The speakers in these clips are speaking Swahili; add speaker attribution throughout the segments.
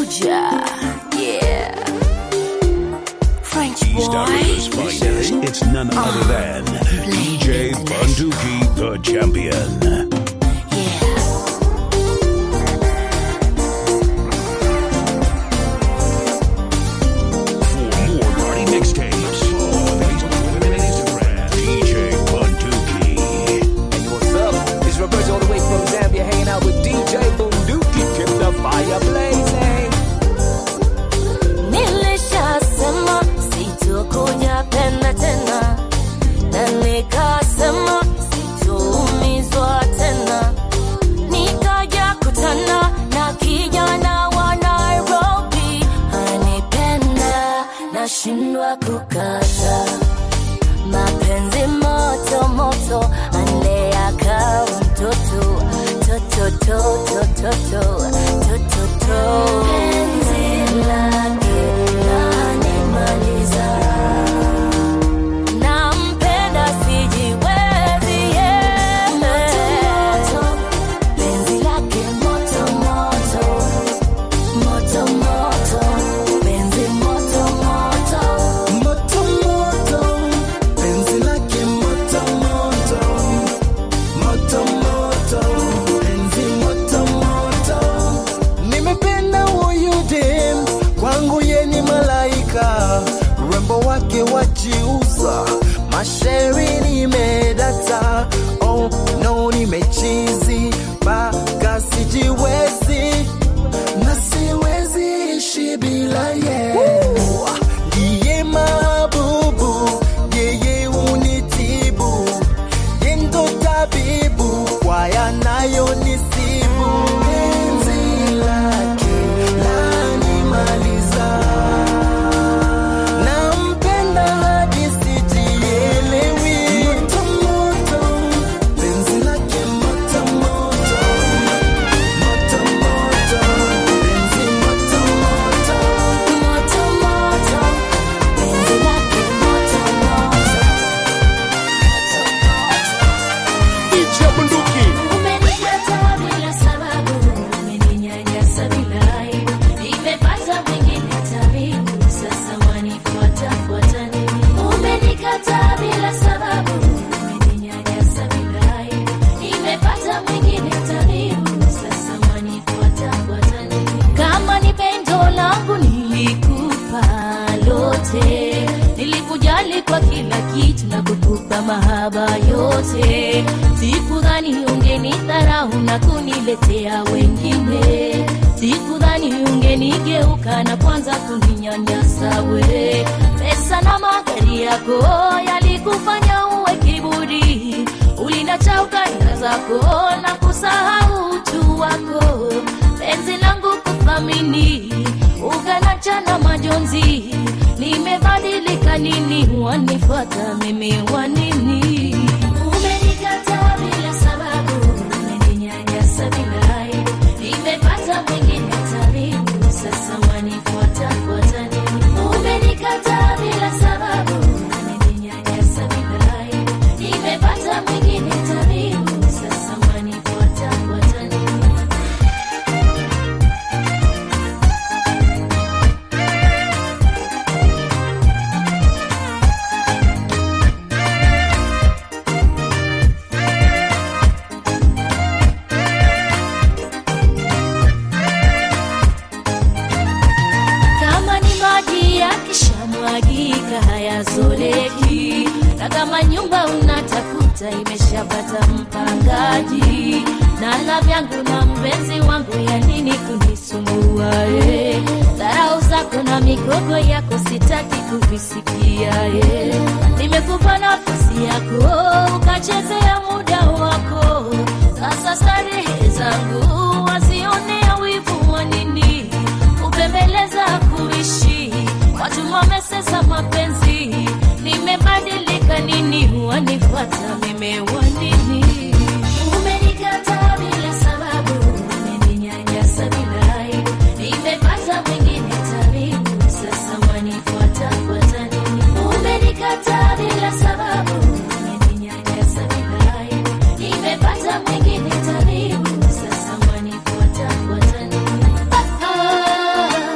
Speaker 1: Soldier. Yeah. French
Speaker 2: East Africa's
Speaker 1: boy.
Speaker 2: finest. It's none other than DJ Bunduki, the champion.
Speaker 1: Yeah.
Speaker 2: For more party mixtapes, follow on Facebook and Instagram. DJ Bunduki.
Speaker 3: Hey, what's up? It's Roberto all the way from Zambia, hanging out with DJ Bunduki. Keep the fire blazing.
Speaker 1: Nilishasema sitokuja penda tena, na nikasema sitoumizwa tena. Nikaja kutana na kijana wa Nairobi, anipenda nashindwa kukata mapenzi moto moto, ande akawa mtoto toto toto toto toto to penzi lake lanimaliza, nampenda sijiwezi yeah. penzi lake moto moto moto moto penzi moto moto
Speaker 4: Moto moto, penzi lake moto moto, moto moto, penzi moto moto. Nimependa huyu dem, kwangu ye ni malaika, urembo wake wajiuza, mashairi nimedata, oh no nimechizi, mpaka sijiwezi na siwezi ishi bila ye. Ndiye mabubu, yeye unitibu, ye ndo tabibu kwa yanayonisibu. Penzi lake lanimaliza, nampenda hadi sijielewi. Moto moto, penzi lake moto moto, moto moto, penzi moto moto.
Speaker 1: moto moto penzi lake moto moto
Speaker 4: DJ Bunduki.
Speaker 1: Umenikataa bila sababu, umeninyanyasa bila aibu. Nimepata mwingine tabibu, sasa wanifuata fuata nini? Umenikataa bila sababu, umeninyanyasa bila aibu. Nimepata mwingine tabibu, sasa wanifuata fuata nini? Kama ni pendo langu nilikupa lote, nilikujali kwa kila kitu na kukupa mahaba yote. Sikudhani ungenidharau na kuniletea wengine, sikudhani ungenigeuka na kwanza kuninyanyasa we. Pesa na magari yako yalikufanya uwe kiburi, ulinacha ukanda zako na kusahau utu wako. Penzi langu kuthamini, ukanacha na majonzi. Nimebadilika nini? Wanifuata mimi wanini? Umenikataa bila sababu, umeninyanyasa bila aibu. Nimepata mwingine tabibu, sasa wanifuata fuata nini? Umenikataa bila sababu, umeninyanyasa bila aibu. Nimepata mwingine tabibu, sasa wanifuata fuata nini? kama ni maji yakishamwagika hayazoleki, na kama nyumba unatafuta imeshapata mpangaji, na la vyangu na mpenzi wangu, ya nini kunisumbua eh? Dharau zako na migogo yako sitaki kuvisikia eh. Nimekupa nafasi yako ukachezea muda wako, sasa starehe zangu wazionea wivu wa nini? Kupembeleza kuishi watu wamesesa mapenzi, nimebadilika nini? Wanifuata mimi wanini? Umenikataa bila sababu, umeninyanyasa bila aibu. Nimepata mwingine tabibu, sasa wanifuata fuata nini? Umenikataa bila sababu, umeninyanyasa bila aibu. Nimepata mwingine tabibu, sasa wanifuata fuata nini? Ah, ah.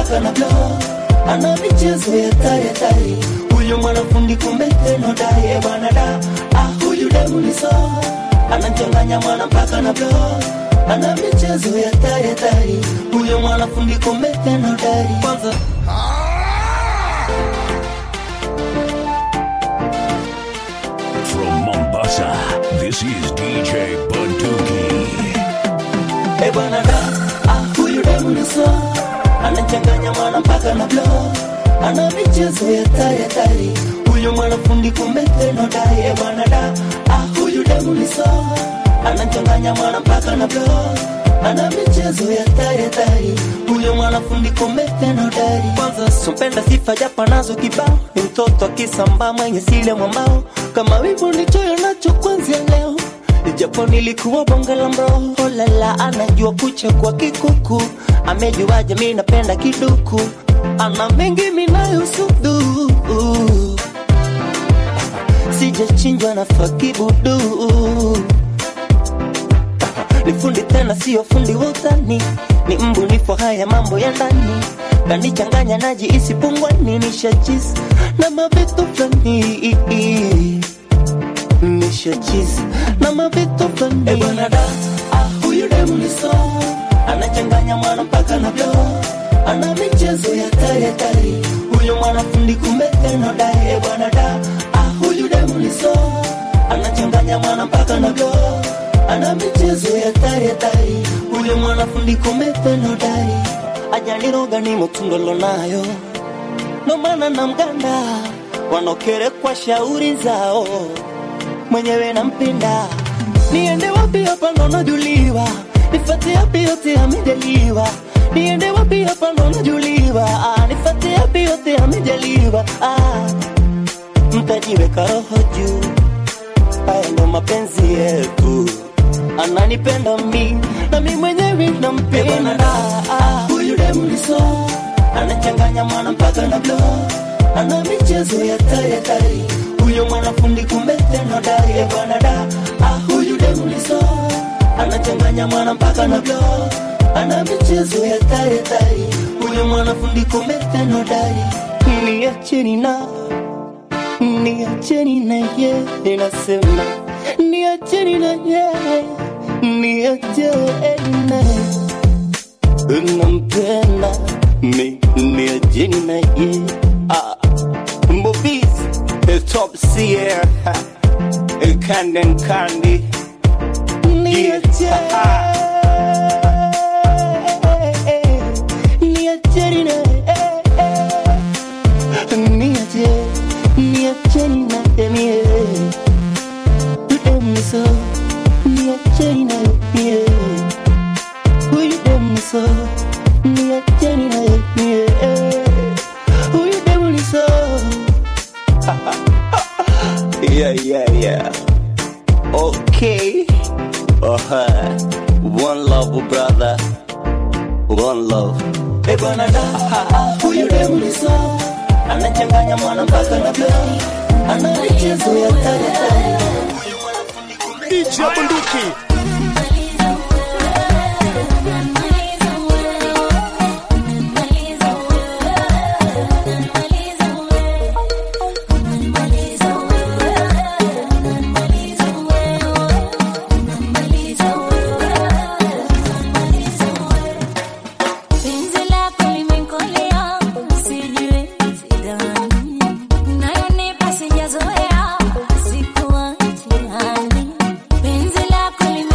Speaker 4: mpaka na blow ana michezo ya tari tari huyu mwanafundi kumbe teno dai bwana da ah huyu demu ni so anachanganya mwana mpaka na blow ana michezo ya tari tari huyu mwanafundi kumbe teno dai kwanza
Speaker 2: From Mombasa, this is DJ Bunduki.
Speaker 4: Eh bwana da, ah huyu demu ni so anachanganya mwana mpaka na blow ana michezo ya tari tari huyu mwanafundi kumbe teno dai eh bwana da, ah huyu demu ni so anachanganya mwana mpaka na blow ana michezo ya tari tari huyu mwanafundi kumbe teno dari kwanza sumpenda sifa japa nazo kibao ni mtoto akisamba mwenye sile mwambao kama wivu ndichoyo nacho kwanzia leo japo nilikuwa bonge la mroho lala anajua kucha kwa kikuku amejuaje mi napenda kiduku ana mengi minayosudu sijachinjwa na fakibudu ni fundi tena sio fundi wa utani ni mbunifu haya mambo ya ndani kanichanganya naji isipungwani nishachizi na mavitu fulani nishachizi na mavitu fulani e bwana da ah, huyu demu ni so anachanganya mwana mpaka na blo ana michezo ya tari tari huyu mwanafundi kumbe tena dai e bwana da ah, huyu demu ni so anachanganya mwana mpaka na blo ana michezo ya tari tari huyu mwanafundi kumbe tena dai ajaliroga ni mutundolo nayo ndo maana na mganda wanaokerekwa shauri zao mwenyewe nampenda niende wapi hapa ndo najuliwa nifate yapi yote amejaliwa niende wapi hapa ndo najuliwa ah, nifate yapi yote amejaliwa ah, mtajiweka roho juu haya ndo mapenzi yetu ananipenda mi na mi mwenyewe nampenda ah, huyu demu ni so anachanganya mwana mpaka na blo ana michezo ya tari tari huyo mwanafundi kumbe tena dari ya bwana da ah, huyu demu ni so anachanganya mwana mpaka na blo ana michezo ya tari tari huyo mwanafundi kumbe tena dari niacheni na niacheni na ye inasema niacheni na ye niacheni na nampenda mi niacheni na ye ah. Movies, the top seer, Candy and Candy. Yeah, yeah, yeah. Okay. Uh-huh. One love, brother. One love. Hey, bwana da, huyu demu ni so anachanganya mwana mpaka na blow ana michezo ya tari tari
Speaker 3: DJ Bunduki.
Speaker 1: Penzi lako limekolea, sijui sidhani. Unayonipa sijazoea, sikuachi nani. Penzi lako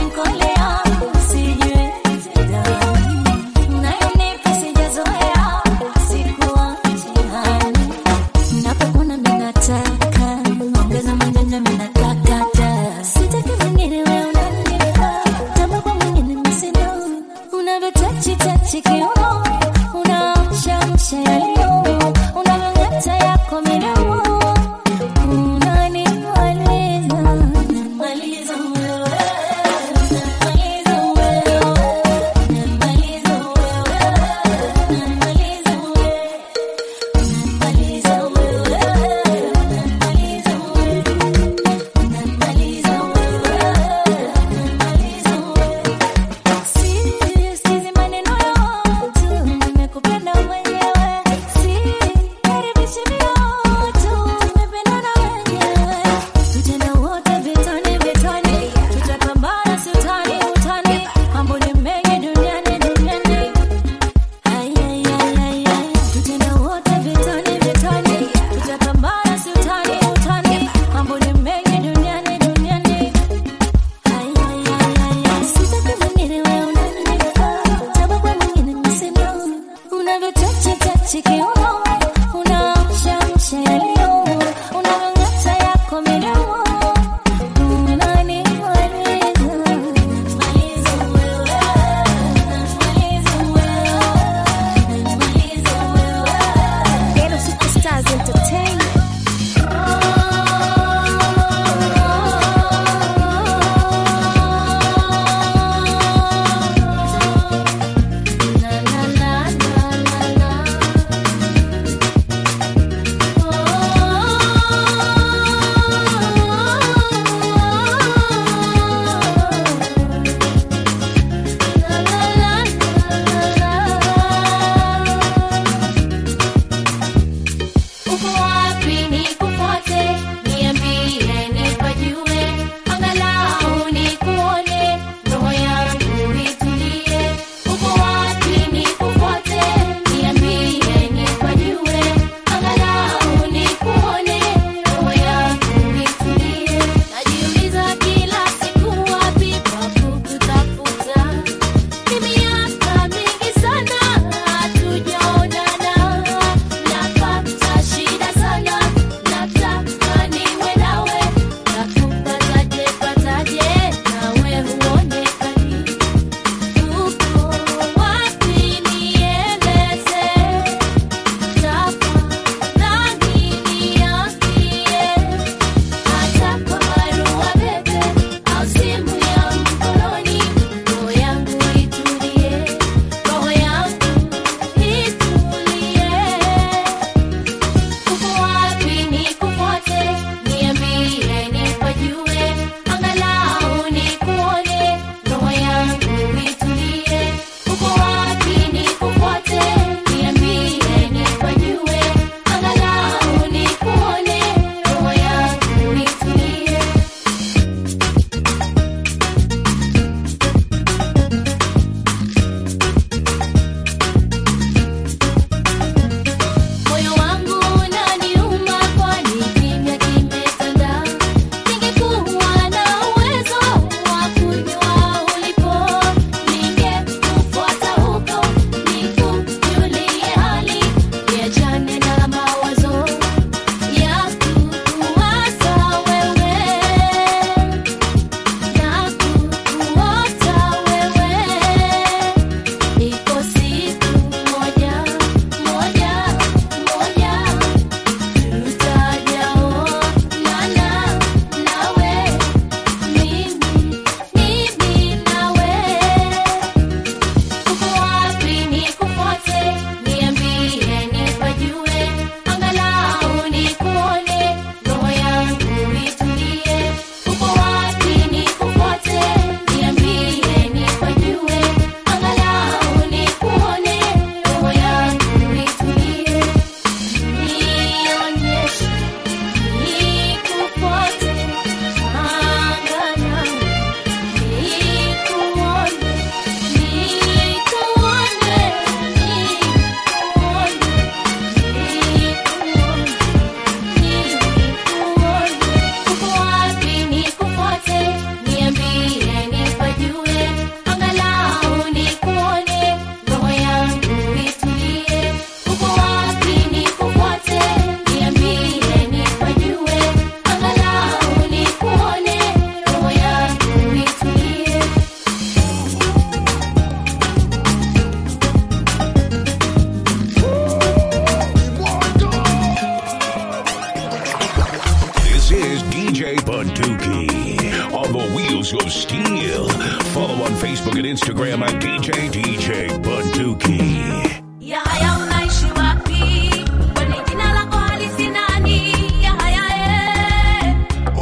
Speaker 2: Bunduki on the wheels of steel. Follow on Facebook and Instagram at DJ DJ Bunduki.
Speaker 1: Yahaya unaishi wapi? Kwani jina lako halisi nani? Yahaya eh.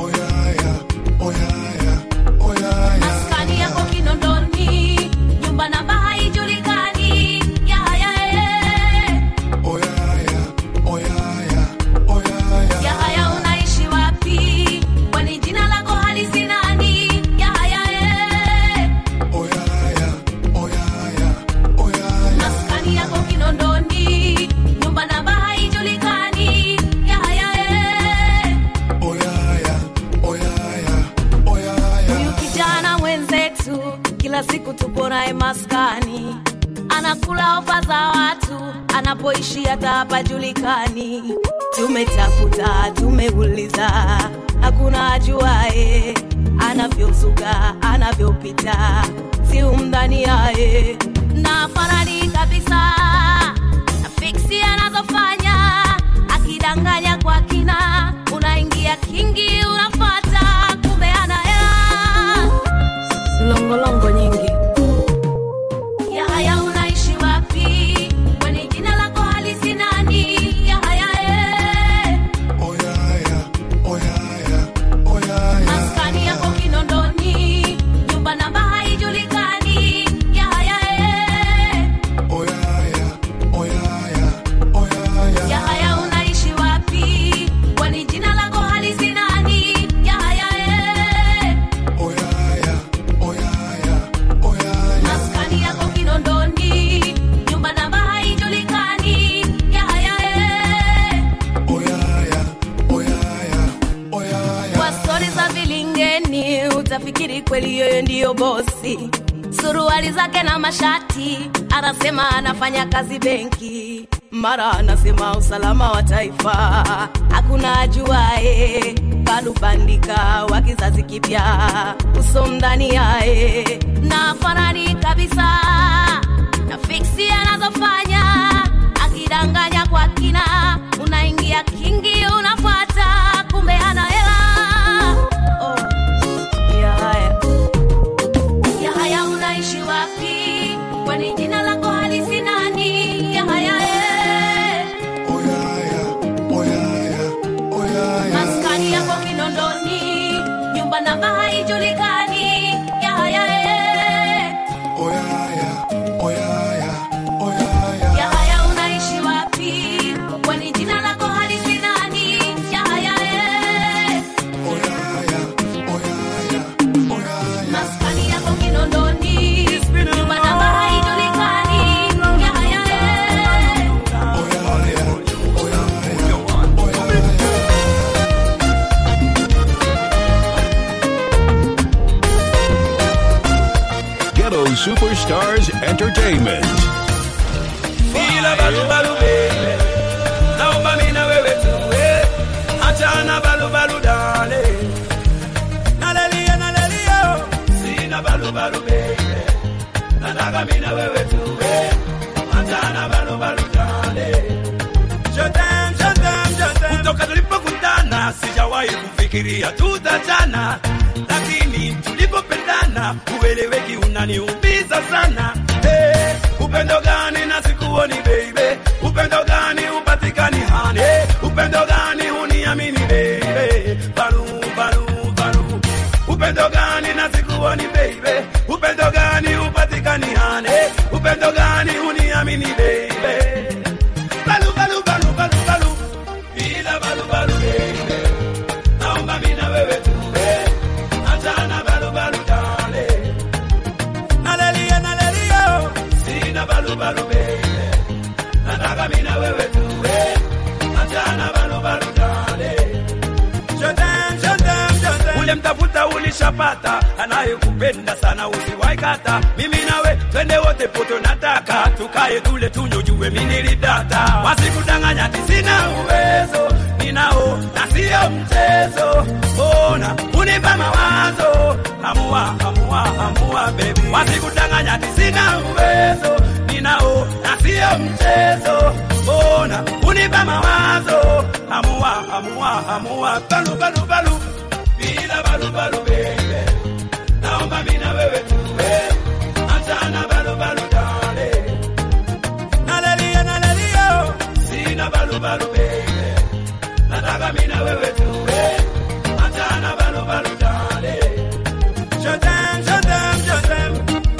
Speaker 1: Maskani yako Kinondoni, nyumba namba haijulikani. Yahaya eh. Yahaya unaishi wapi? Kwani jina lako halisi nani? Yahaya eh. Maskani yako Kinondoni, nyumba namba haijulikani. Yahaya eh. Huyu kijana mwenzetu kila siku tupo naye maskani, anakula ofa za watu, anapoishi hata hapajulikani. Tumetafuta, tumeuliza, hakuna ajuae anavyozuga, anavyopita, si umdhani yaye na farani kabisa na fiksi anazofanya akidanganya kwa kina, unaingia kingi, unafata kumbe ana hela longolongo nyingi. Yahaya, unaishi wapi? Kwani jina lako halisi nani? Yahaya, eh. maskani yako Kinondoni, nyumba namba haijulikani. Yahaya, eh. Yahaya, unaishi wapi? Kwani jina lako halisi nani? Yahaya, eh. maskani yako Kinondoni, nyumba namba haijulikani. Yahaya, eh. kwa stori za vilingeni utafikiri kweli yeye ndiyo bosi suruali zake na mashati anasema anafanya kazi benki mara anasema usalama wa taifa hakuna ajuae kalubandika wa kizazi kipya uso mdani yae na farani kabisa na fiksi anazofanya akidanganya kwa kina unaingia kingi unafuata kumbe ana hela oh. Yahaya. Yahaya unaishi wapi? Kwani jina lako halisi nani? Yahaya eh. Maskani yako Kinondoni, nyumba namba haijulikani. Yahaya eh. Yahaya unaishi wapi? Kwani jina lako halisi nani? Yahaya eh. Maskani yako Kinondoni, nyumba namba haijulikani. Yahaya eh.
Speaker 2: Ghetto Superstars Entertainment.
Speaker 5: Bila balu balu baby Naomba mimi na wewe tuwe Achana balu balu dale Nalelia nalelia Sina balu balu baby Nataka mimi na wewe tuwe Achana balu balu dale Je t'aime, je t'aime, je t'aime Kutoka tulipokutana sijawahi kufikiria tutachana lakini tulipopendana ueleweki unaniumiza sana hey, upendo gani na sikuoni baby upendo gani upatikani hani hey, upendo gani uniamini baby balu balu balu upendo gani na sikuoni baby upendo gani upatikani hani hey, upendo gani uniamini baby balu balu balu balu balu bila balu balu baby naomba mimi na wewe tuwe achana balu balu dale nalelia nalelia sina balu balu baby nataka mimi na wewe tuwe achana balu balu dale Je t'aime, je t'aime, je t'aime. ule mtafuta ulishapata anayekupenda sana usiwaikata mimi nawe twende wote poto nataka tukae tule tunyojue minilidata wasikudanganya tisina uwezo ninao na sio mchezo ona unipa mawazo amua amua amua bebi wasikudanganya tisina uwezo ninao na sio mchezo ona unipa mawazo amua amua amua balu balu balu sina balubalu baby naomba mina wewe tuwe achana balubalu dale nalelia nalelia sina balubalu baby nataka mina wewe tuwe achana balubalu dale Shotem, shotem, shotem.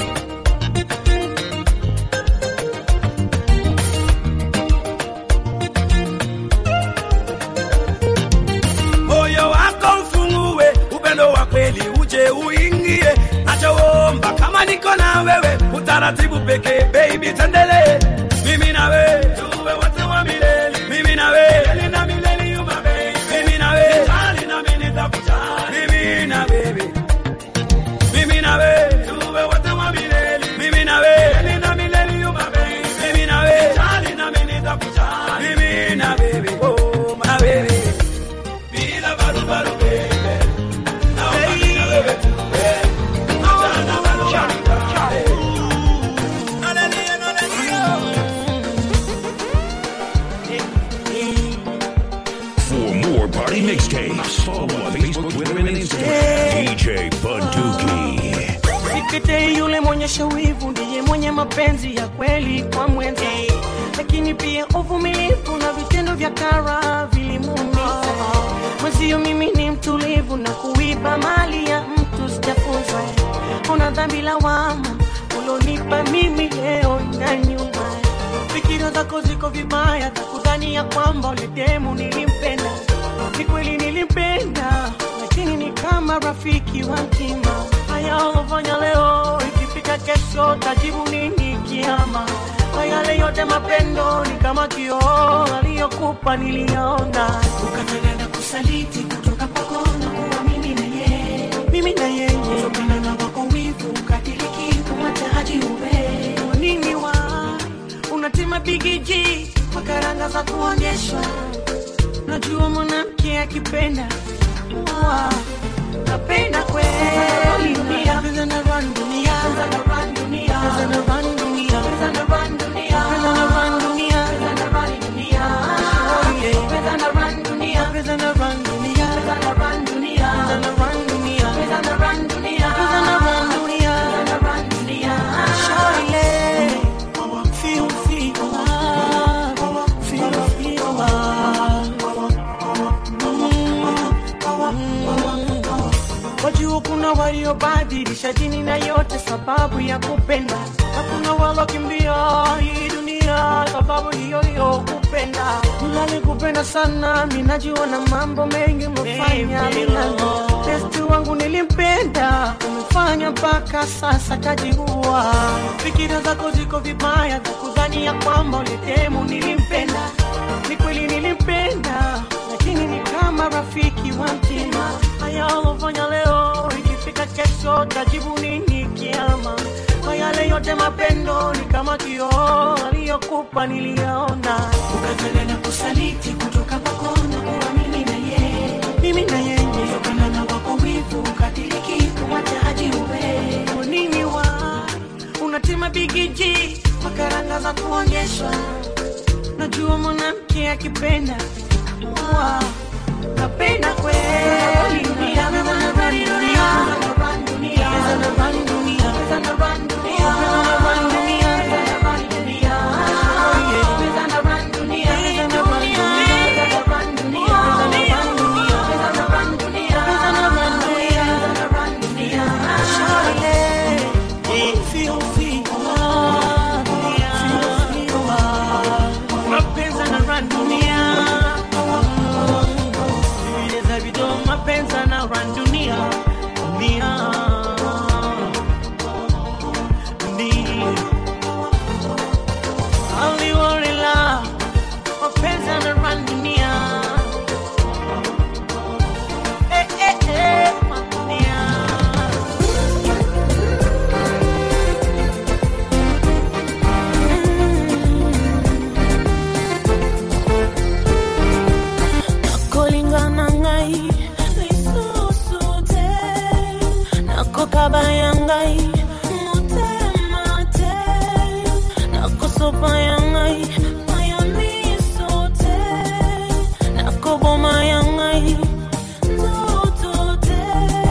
Speaker 5: moyo wako ufungue, upendo wa kweli uje uingie. Nachoomba kama niko na wewe, utaratibu pekee, baby, tendelee mimi na wewe tuwe wote wa milele, mimi na wewe milele na milele, you my baby, mimi na wewe jali na mimi nitakujali, mimi na baby mimi na wewe tuwe wote wa milele, mimi na wewe milele na milele, you my baby, mimi na wewe jali na mimi nitakujali, mimi na baby, oh my baby bila barubaru baby naomba mimi na wewe tuwe achana barubaru baby Hallelujah, hallelujah.
Speaker 2: For more party mixtapes, follow on Facebook, Twitter, and Instagram. DJ Bunduki.
Speaker 6: Sikete yule mwenyesha wivu ndiye mwenye mapenzi ya kweli kwa mwenza, lakini pia uvumilivu na vitendo vya kara vilimuumiza mwenzio. Mimi ni mtulivu na kuiba mali ya mtu sijafunzwa. Una dhambi lawama ulonipa mimi leo na nyuma. Fikira zako ziko vibaya za kudhani ya kwamba ule demu nilimpenda. Ni kweli nilimpenda, lakini ni kama rafiki wa mtima. Haya ulofanya leo, ikifika kesho tajibu nini kiama? Kwa yale yote mapendo ni kama kioo aliyokupa niliona, ukataka na kusaliti kutoka kwako na kuwa mimi na yeye, mimi na yeye, kutokana na wako wivu ukadiriki kumwataji ube Kwa nini wa unatima bigiji kwa karanga za kuonyeshwa Najua mwanamke akipenda Wa, napenda kweli dunia Pesa na run dunia Pesa na run dunia Pesa na run dunia Pesa na run dunia Pesa na run dunia Pesa na run dunia Oh yeah Pesa na run dunia Pesa na run dunia Pesa na run dunia Pesa na run dunia Pesa na run dunia Pesa na run dunia Pesa na run dunia Shawty Feel, feel love Feel, feel love Wajua kuna waliobadilisha dini na yote sababu ya kupenda, na kuna walokimbia hii dunia sababu hiyo hiyo kupenda. Mlali kupenda sana, mi najua na mambo mengi umefanya milalo. Besti wangu nilimpenda, umefanya mpaka sasa kajiua. Fikira zako ziko vibaya za kudhani ya kwamba ulitemu nilimpenda. Ni kweli nilimpenda, lakini ni kama rafiki wa mtima. Haya ulofanya leo, ikifika kesho tajibu nini kiama? Kwa yale yote mapendo ni kama kioo aliyokupa niliyaona, ukafanya na kusaliti kutoka kwako na kuwa mimi na yeye, mimi na yeye, kutokana na wako wivu ukadiriki kumwataji ube Kwa nini wa unatima bigiji makaranga za kuonyeshwa Najua mwanamke akipenda Wa, napenda kweli dunia, pesa na run dunia, pesa na run dunia, pesa na run dunia, pesa na run dunia, pesa na run dunia, pesa na run dunia. Oh yeah, pesa na run dunia, pesa na run dunia, pesa na run dunia, pesa na run dunia, pesa na run dunia, pesa na run dunia, pesa na run dunia. Shawty, feel, feel love, feel, feel love. Mapenzi na run dunia Vieleza vido mapenzi na run dunia Dunia Dunia Aliwarela Mapenzi na run dunia Eh eh eh dunia
Speaker 7: nakolingana ngai lisusu te nakokaba ya ngai motema te nakosopa ya ngai maya miso te nakoboma ya ngai nzoto te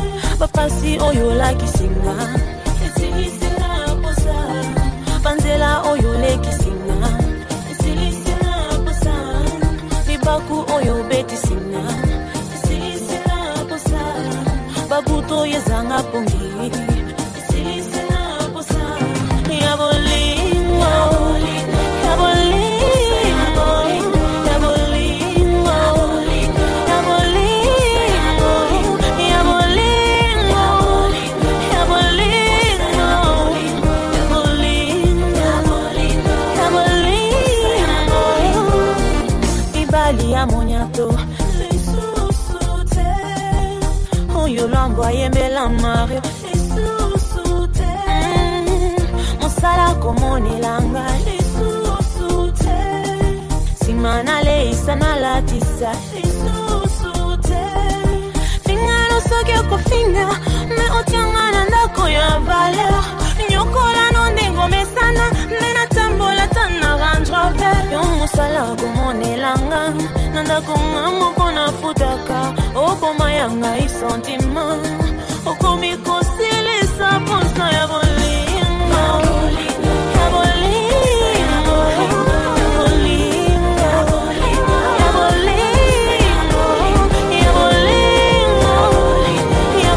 Speaker 7: pasi oyo olakisinga esilisinga posa banzela oyo olekisinga esilisinga posa libaku oyo obetisinga esilisinga posa babuto oyo ezanga pongi esilisinga posa ya bolingo ya bolingo ya bolingo ya bolingo ya bolingo ya bolingo ya bolingo ya bolingo mibali ya moniato lisusu te oyo lwambo ayembela mario lisusu te mosala komonelanga lisusu te nsima naleisa nalatisa lisusu te fingano soki okofinga me otianga na ndako ya valer nyokolano ndenge omesana nde natambola ta na range rover yo mosala komonelanga na ndako nga moko nafutaka okoma ya ngai sentima okomi kosilisa posa ya bolingo ya bolingo ya bolingo ya bolingo ya bolingo ya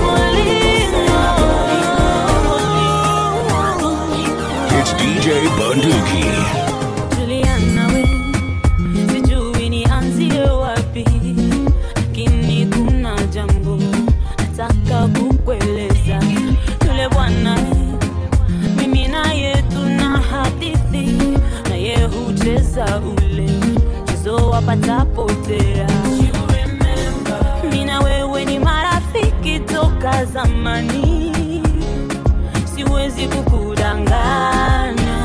Speaker 7: bolingo
Speaker 2: It's DJ Bunduki.
Speaker 7: Juliana we, sijui nianzie wapi, lakini kuna jambo nataka kukueleza. Yule bwana mimi naye tuna hadithi, naye hucheza ule mchezo wa patapotea. Mimi na wewe ni marafiki toka zamani, siwezi kukudanganya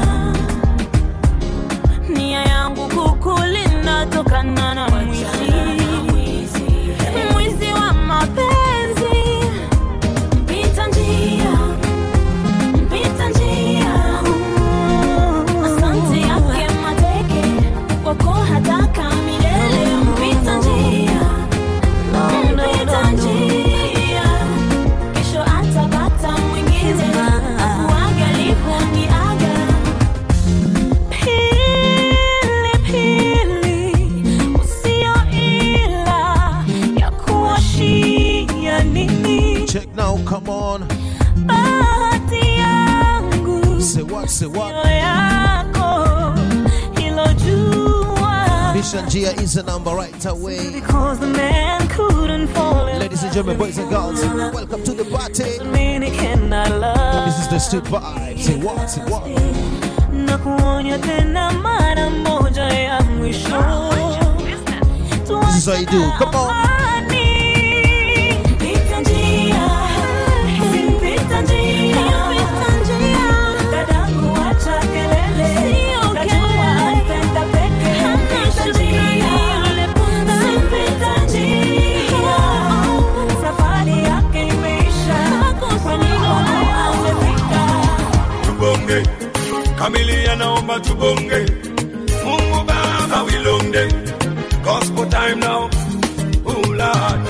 Speaker 7: nia yangu kukulinda tokana na mwizi mwizi wa mapenzi mpita njia mpita njia asante yake mateke kwako hataka milele mpita njia mpita njia kesho atapata mwingine uangalifu ni aga Pili, pili, usio ila ya kuwashia nini
Speaker 8: Check now, come on.
Speaker 7: bahati yangu
Speaker 8: Say what, say what.
Speaker 7: sio yako hilo jua
Speaker 8: Mission Gia is the number right away.
Speaker 7: because the man couldn't fall in
Speaker 8: Ladies and gentlemen, boys and girls, welcome to the party.
Speaker 7: mean he cannot love
Speaker 8: This is the street vibe. Say what, say what.
Speaker 7: na kuonya tena mara moja ya mwisho
Speaker 8: This is how you do. Come on.
Speaker 7: Pita njia, pita njia, dadangu acha kelele, najua anapenda peke, pita njia, pita njia, safari yake imeisha, kwa nini amefika?
Speaker 5: tubonge kamilia naomba tubonge mungu baba wilonde gospel time now oh lord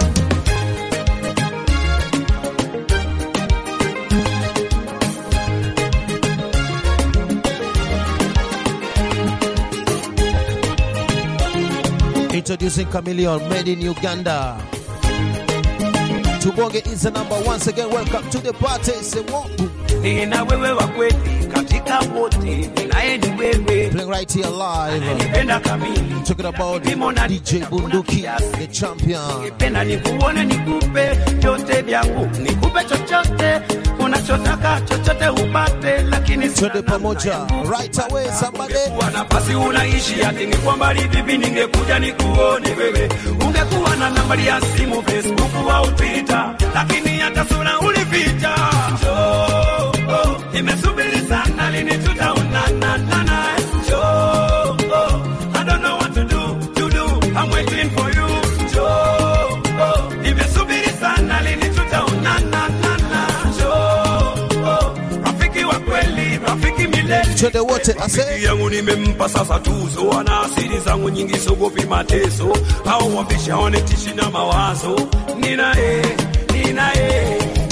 Speaker 8: Introducing Chameleon, made in Uganda. Tubonge is the number once again. Welcome to the party. Say what?
Speaker 5: nina wewe wa kweli katika wote ninaye ni wewe
Speaker 8: Playing right here live.
Speaker 5: nipenda kamili
Speaker 8: Talking about DJ Bunduki, the champion.
Speaker 5: nipenda nikuone nikupe vyote vyangu nikupe chochote unachotaka chochote upate lakini sina
Speaker 8: Twende pamoja. Right away, somebody.
Speaker 5: Ungekuwa nafasi unaishi ati ni kwa mbali vipi, ningekuja nikuone wewe. Ungekuwa na nambari ya simu Facebook au Twitter, lakini hata sura ulificha. Njoo, oh, nimesubiri sana, lini tutaonana naye? Njoo, oh, I don't know what to do, to do, I'm waiting for you. Njoo, oh, nimesubiri sana, lini tutaonana naye? Njoo, oh, rafiki wa kweli, rafiki milele
Speaker 8: Twende wote. I say.
Speaker 5: Rafiki yangu nimempa sasa tuzo, ana asili zangu nyingi, sogopi mateso au wambisha wanetishi na mawazo. Ninaye, ninaye,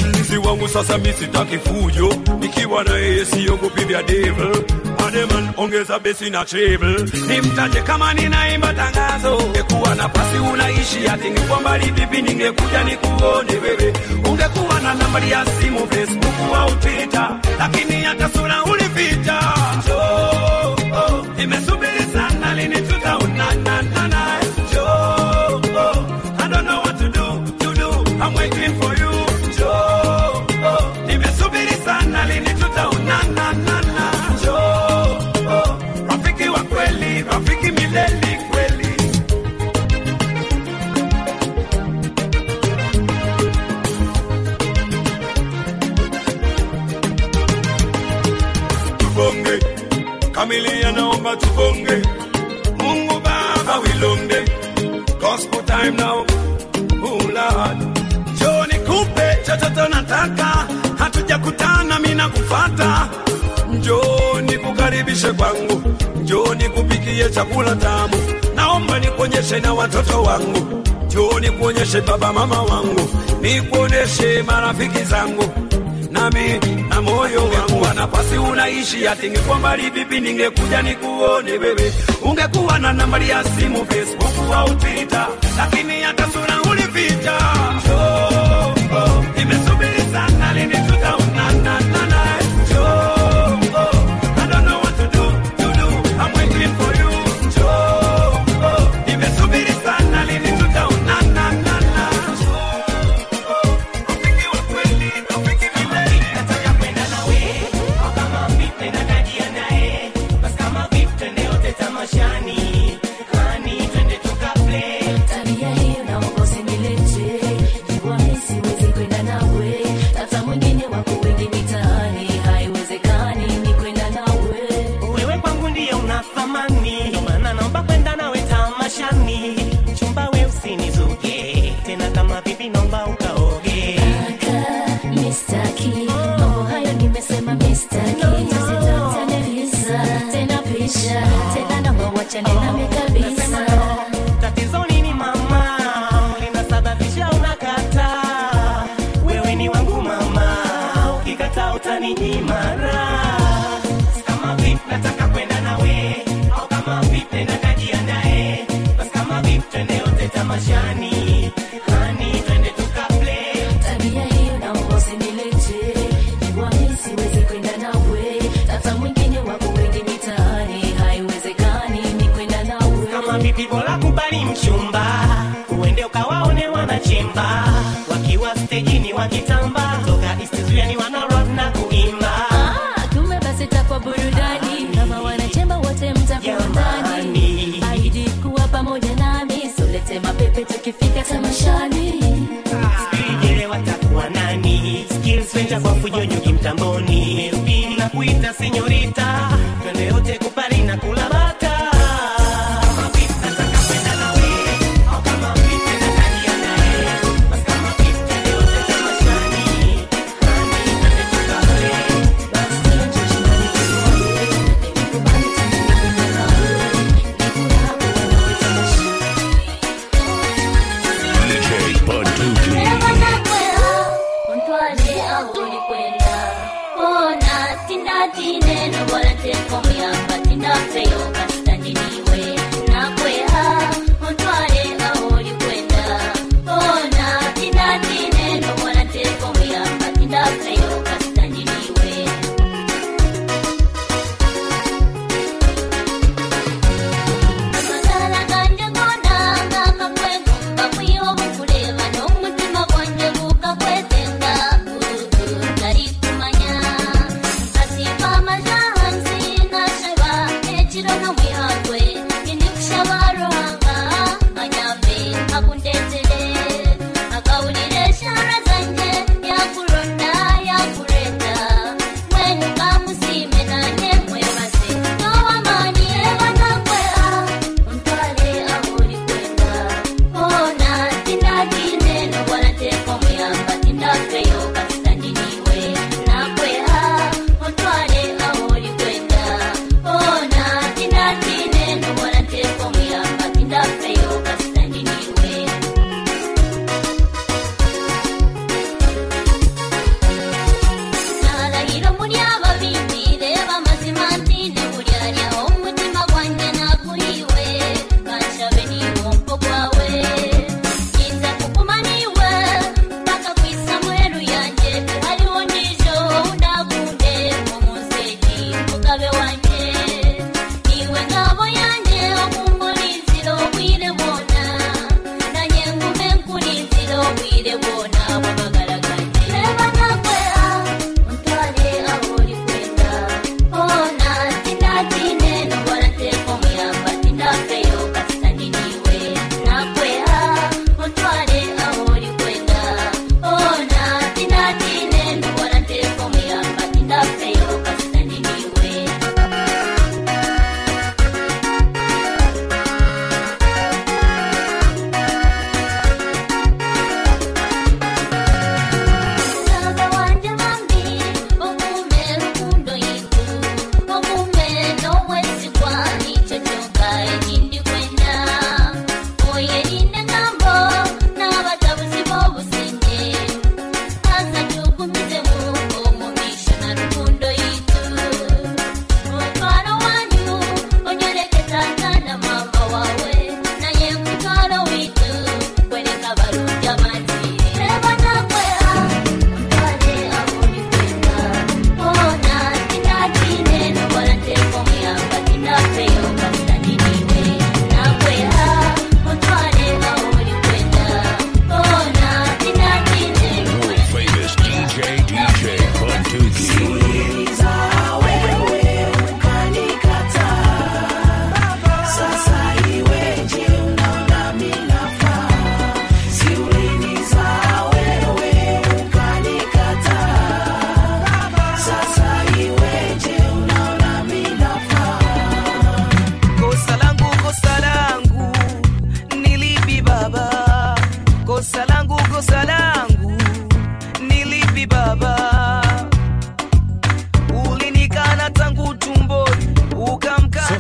Speaker 5: sasa mi sitaki fujo nikiwa na yeye siogopi vya devil ademan ongeza besi na treble nimtaje kama ninaimba tangazo ungekuwa nafasi unaishi atingekuwa mbali vipi ningekuja nikuone wewe ungekuwa na nambari ya simu facebook au twitter lakini hata sura ulificha Njoo, oh, nimesubiri sana lini tutaonana Njoo, oh, I don't know what to do, to do. I'm waiting for you. Njoo, oh, nimesubiri sana lini tutaonana Njoo, oh, rafiki wa kweli, rafiki milele kweli. tubonge kamilia naomba tubonge mungu baba wilonde gospel time now oh lord njoo nikupe chochote nataka hatujakutana mina kufata njoo nikukaribishe kwangu njoo nikupikie chakula tamu naomba nikuonyeshe na watoto wangu njoo nikuonyeshe baba mama wangu nikuonyeshe marafiki zangu nami na moyo wangu wa nafasi unaishi atingekuwa mbali vipi ningekuja nikuone wewe ungekuwa na nambari ya simu facebook au twitter lakini hata sura ulificha Njoo, oh, nimesubiri sana lini tutaonana Njoo, oh, I don't know what to do, to do. I'm waiting for you. Njoo, oh, nimesubiri sana lini tutaonana
Speaker 1: Tabia hiyo naomba usinilete, jua mimi siwezi kwenda nawe, hata mwingine wako wengi mitaani, haiwezekani ni kwenda nawe.
Speaker 6: wewe kwangu ndiye una thamani, ndio maana naomba kwenda nawe tamashani. Mchumba we usinizuge tena, kama vipi naomba ukaoge.
Speaker 1: Kaka, mistaki, mambo hayo nimesema mistaki, tusitafutane visa, tena pisha, tena naomba uachane nami kabisa.
Speaker 6: Tatizo nini mama, linasababisha unakataa? Wewe ni wangu mama, ukikataa utaninyima raha. Kama vipi nataka kwenda nawe, au kama vipi nenda kajiandae, basi kama vipi twende yote tamashani, hani twende tukaplay.
Speaker 1: Tabia hiyo naomba usinilete, jua mimi siwezi kwenda nawe, hata mwingine wako wengi mitaani, haiwezekani ni kwenda nawe.
Speaker 6: kama vipi bora kubali mchumba uende ukawaone wanachemba wakiwa stejini wakitamba toka istizuani wana rock na kuimba
Speaker 1: Ah, kumbe basi itakuwa burudani kama wanachemba wote mtakuwa ndani. Ahidi kuwa pamoja nami, solete mapepe tukifika tamashani.
Speaker 6: Sijele watakuwa nani skills venja kwa fujo nyuki mtamboni Ruby na kuita senyorita twende yote kupari na kula bata Kama vipi nataka kwenda nawe, au kama vipi nataka jiandae. Basi kama vipi twende yote tamashani, hani twende tukaplay.
Speaker 1: Basi njoo shindani tuone, nikubali tuende nawe, nikula kuwa tamashani.
Speaker 2: DJ Bunduki.
Speaker 1: Ontwale aho ulikwenda bona tindatine nobora teko muyamba tindafeyo kasitandiniwe nakweha ontwale aho ulikwenda bona tindatine nobora teko muyamba tindafeyo kasitandiniwe amadala ganje gona ngamakwego ngakwiwa mukuleba n'omutima gwanje gukakwetenga nari kumanya kasipa amaze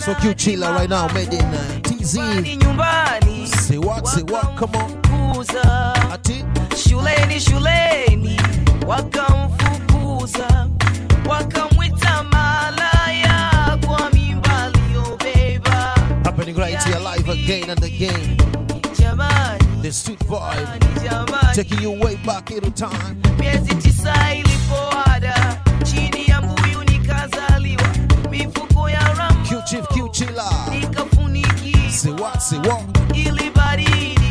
Speaker 8: for Q Chila right now, made in uh, TZ.
Speaker 9: nyumbani
Speaker 8: Say what, say what, come on.
Speaker 9: kuza
Speaker 8: Ati,
Speaker 9: shuleni shuleni wakamfukuza wakamwita malaya kwa mimba aliyobeba
Speaker 8: happening right here live again and again.
Speaker 9: jamani
Speaker 8: The street vibe,
Speaker 9: jamani
Speaker 8: taking you way back into time.
Speaker 9: miezi tisa ilipoada chini ya mbuyu nikazaliwa mifuko ya ramu
Speaker 8: Q Chief, Q Chila.
Speaker 9: nikafunikiwa
Speaker 8: Say what, say what.
Speaker 9: ili baridi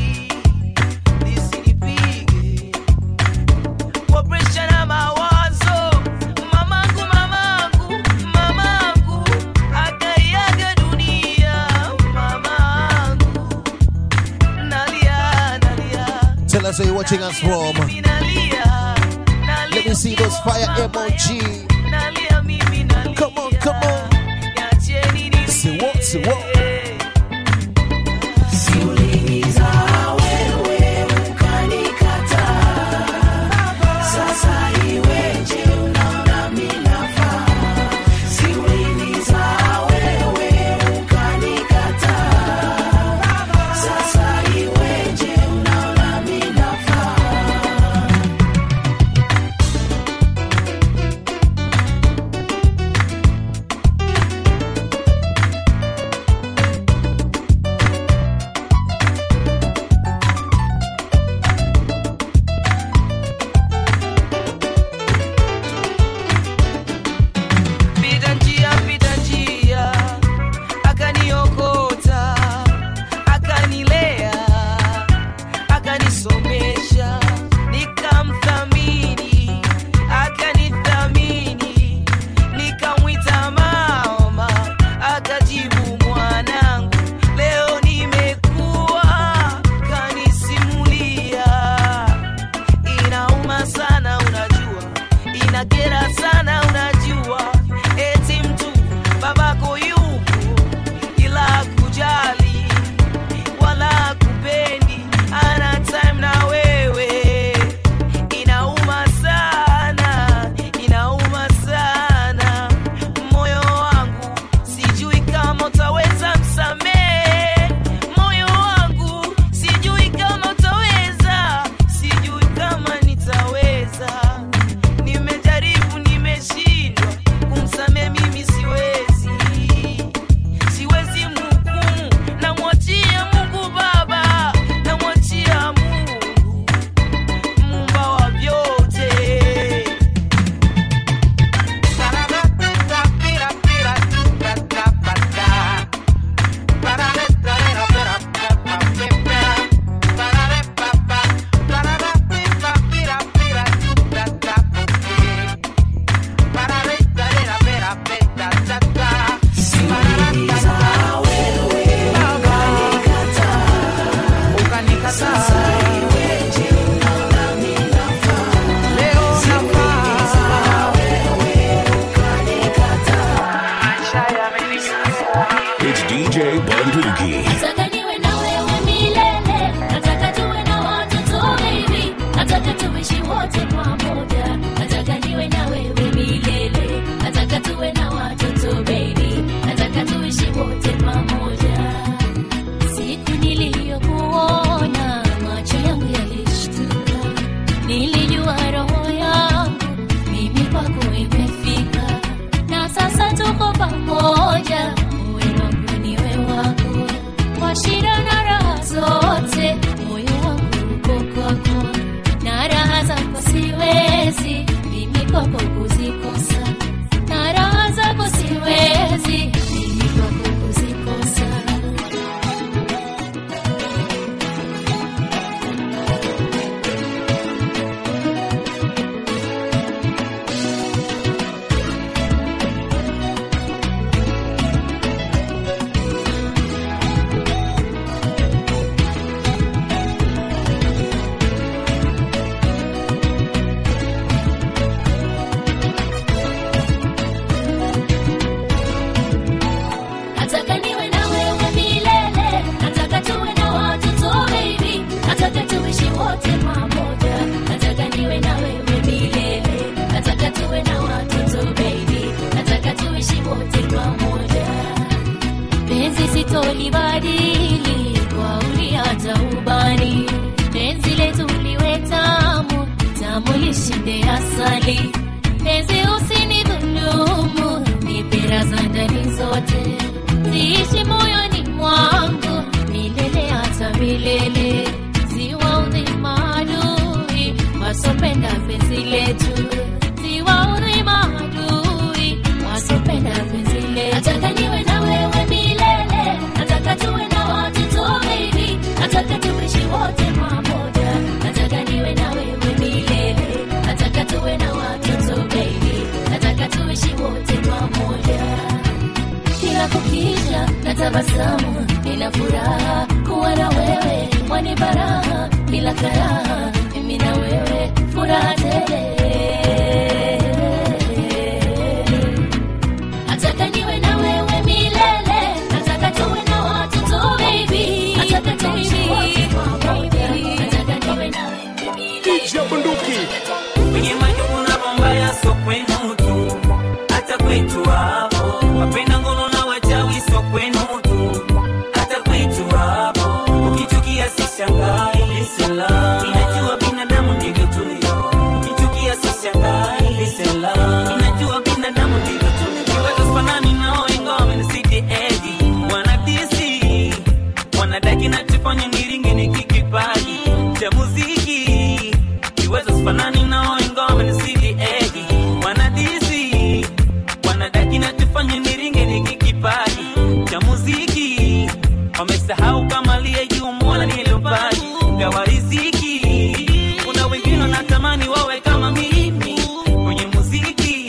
Speaker 9: lisinipige kwa presha na mawazo. Mamangu, mamangu, mamangu akaiaga dunia. Mamangu nalia, nalia,
Speaker 8: Tell us where you're watching us from.
Speaker 9: mimi nalia, nalia
Speaker 8: Let me see those fire
Speaker 9: mama
Speaker 8: emoji.
Speaker 9: yangu. Nalia, mimi nalia.
Speaker 8: Come on, come on.
Speaker 9: Niacheni nilie.
Speaker 8: Say what, say what.
Speaker 9: Pita njia, pita njia, akaniokota, akanilea, akanisomesha, nikamthamini, akanithamini, nikamwita mama, akajibu mwanangu, leo nimekuwa, kanisimulia inauma sana unajua inakera sana unajua eti mtu babako yupo ila kujali wala kupendi ana time na wewe inauma sana inauma sana moyo wangu sijui kama utaweza msamehe moyo wangu sijui kama utaweza sijui kama nitaweza nimejaribu nimeshindwa kumsamehe mimi siwezi siwezi mhukumu namwachia mungu baba namwachia mungu mumba wa vyote
Speaker 2: It's DJ Bunduki.
Speaker 1: Nataka niwe na wewe milele, nataka tuwe na watoto baby, nataka tuishi wote pamoja, nataka niwe na wewe milele, nataka tuwe na watoto baby, nataka tuishi wote pamoja. Siku niliyokuona macho yangu yalishtuka, nilijua roho yangu mimi kwako imefika, na sasa tuko pamoja, uwe wangu niwe wako, kwa shida na raha zote, moyo wangu uko kwako, na raha zako siwezi mbali penzi usinidhulumu nipira za ndani zote ziishi moyoni mwangu milele hata milele ziwaudhi maadui wasopenda penzi letu ziwaudhi maadui wasopenda penzi letu nataka niwe na wewe milele nataka tuwe na watoto baby nataka tuishi wote pamoja nataka niwe na wewe milele nataka tuwe na watoto baby nataka tuishi wote pamoja kila kukicha na tabasamu nina furaha kuwa na wewe mwani baraha bila karaha mimi na wewe furaha tele nataka niwe na wewe milele nataka tuwe na watoto baby nataka tuishi wote pamoja nataka niwe na wewe milele
Speaker 10: kwenye majuku na mambaya so kwenu tu hata kwetu hapo wapenda ngono na wachawi so kwenu tu hata kwetu hapo ukichukia sishangai lisela inajua binadamu ndivyo tulivyo ukichukia sishangai lisela inajua binadamu ndivyo tulivyo kiwazo fanani nao ingawa wamenisidi edi wanadisi wanadaki nachofanya niringe nikikipaji cha muziki kiwezo sifanani nao ingawa wamenisidi edi wanadisi wanadaki nachofanya niringe nikikipaji cha muziki wamesahau kama liye juu mwana niliyopaji gawa riziki kuna wengine wanatamani wawe kama mimi kwenye muziki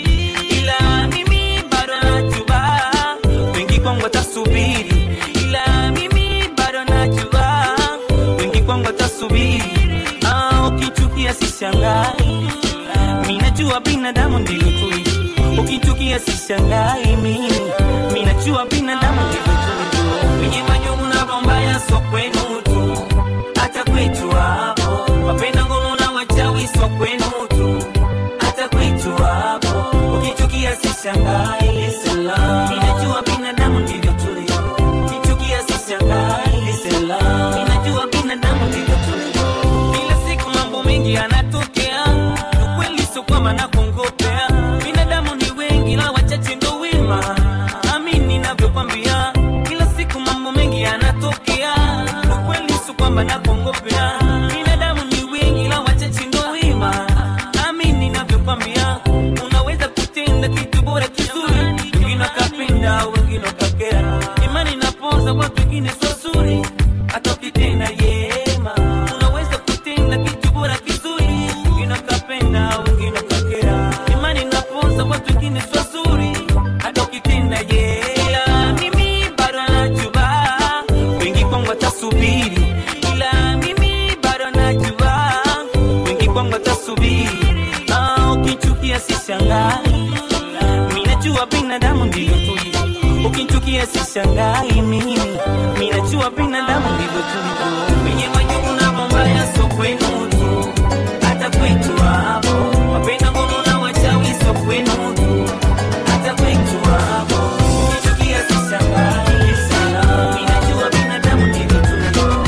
Speaker 10: ila mimi bado najua wengi kwangu watasubiri ila mimi bado najua wengi kwangu watasubiri ah, ukichukia sishangai minajua binadamu ndivyo tulivyo ukichukia sishangai mimi minajua binadamu ndivyo tulivyo wenye majungu na bombaya so kwenu tu hata kwetu hapo wapenda ngono na wachawi so kwenu tu hata kwetu hapo ukichukia sishangai lisela minajua binadamu ndivyo tulivyo ukichukia sishangai lisela minajua binadamu ndivyo tulivyo kila siku mambo mengi yanatokea ukweli sio kwamba nakongopea binadamu ni wengi la wachache ndo wema amini navyokwambia kila siku mambo mengi yanatokea ukweli sio kwamba nakongopea binadamu ni wengi la wachache ndo wema amini navyokwambia unaweza kutenda kitu bora kizuri wengine wakapenda wengine wakakera imani napoza watu wengine sio zuri hata ukitenda yema unaweza kutenda kitu bora kizuri wengine wakapenda wengine wakakera imani napoza watu wengine sio zuri hata ukitenda yema mimi bado najua wengi kwangu watasubiri ila mimi bado najua wengi kwangu watasubiri ah, ukichukia sishangai minajua binadamu ndivyo tulivyo ukichukia sishangai mimi minajua binadamu ndivyo tulivyo wenye majungu na mambaya so kwenu tu hata kwetu hapo wapenda ngono na wachawi so kwenu tu hata kwetu hapo ukichukia sishangai sana minajua binadamu ndivyo tulivyo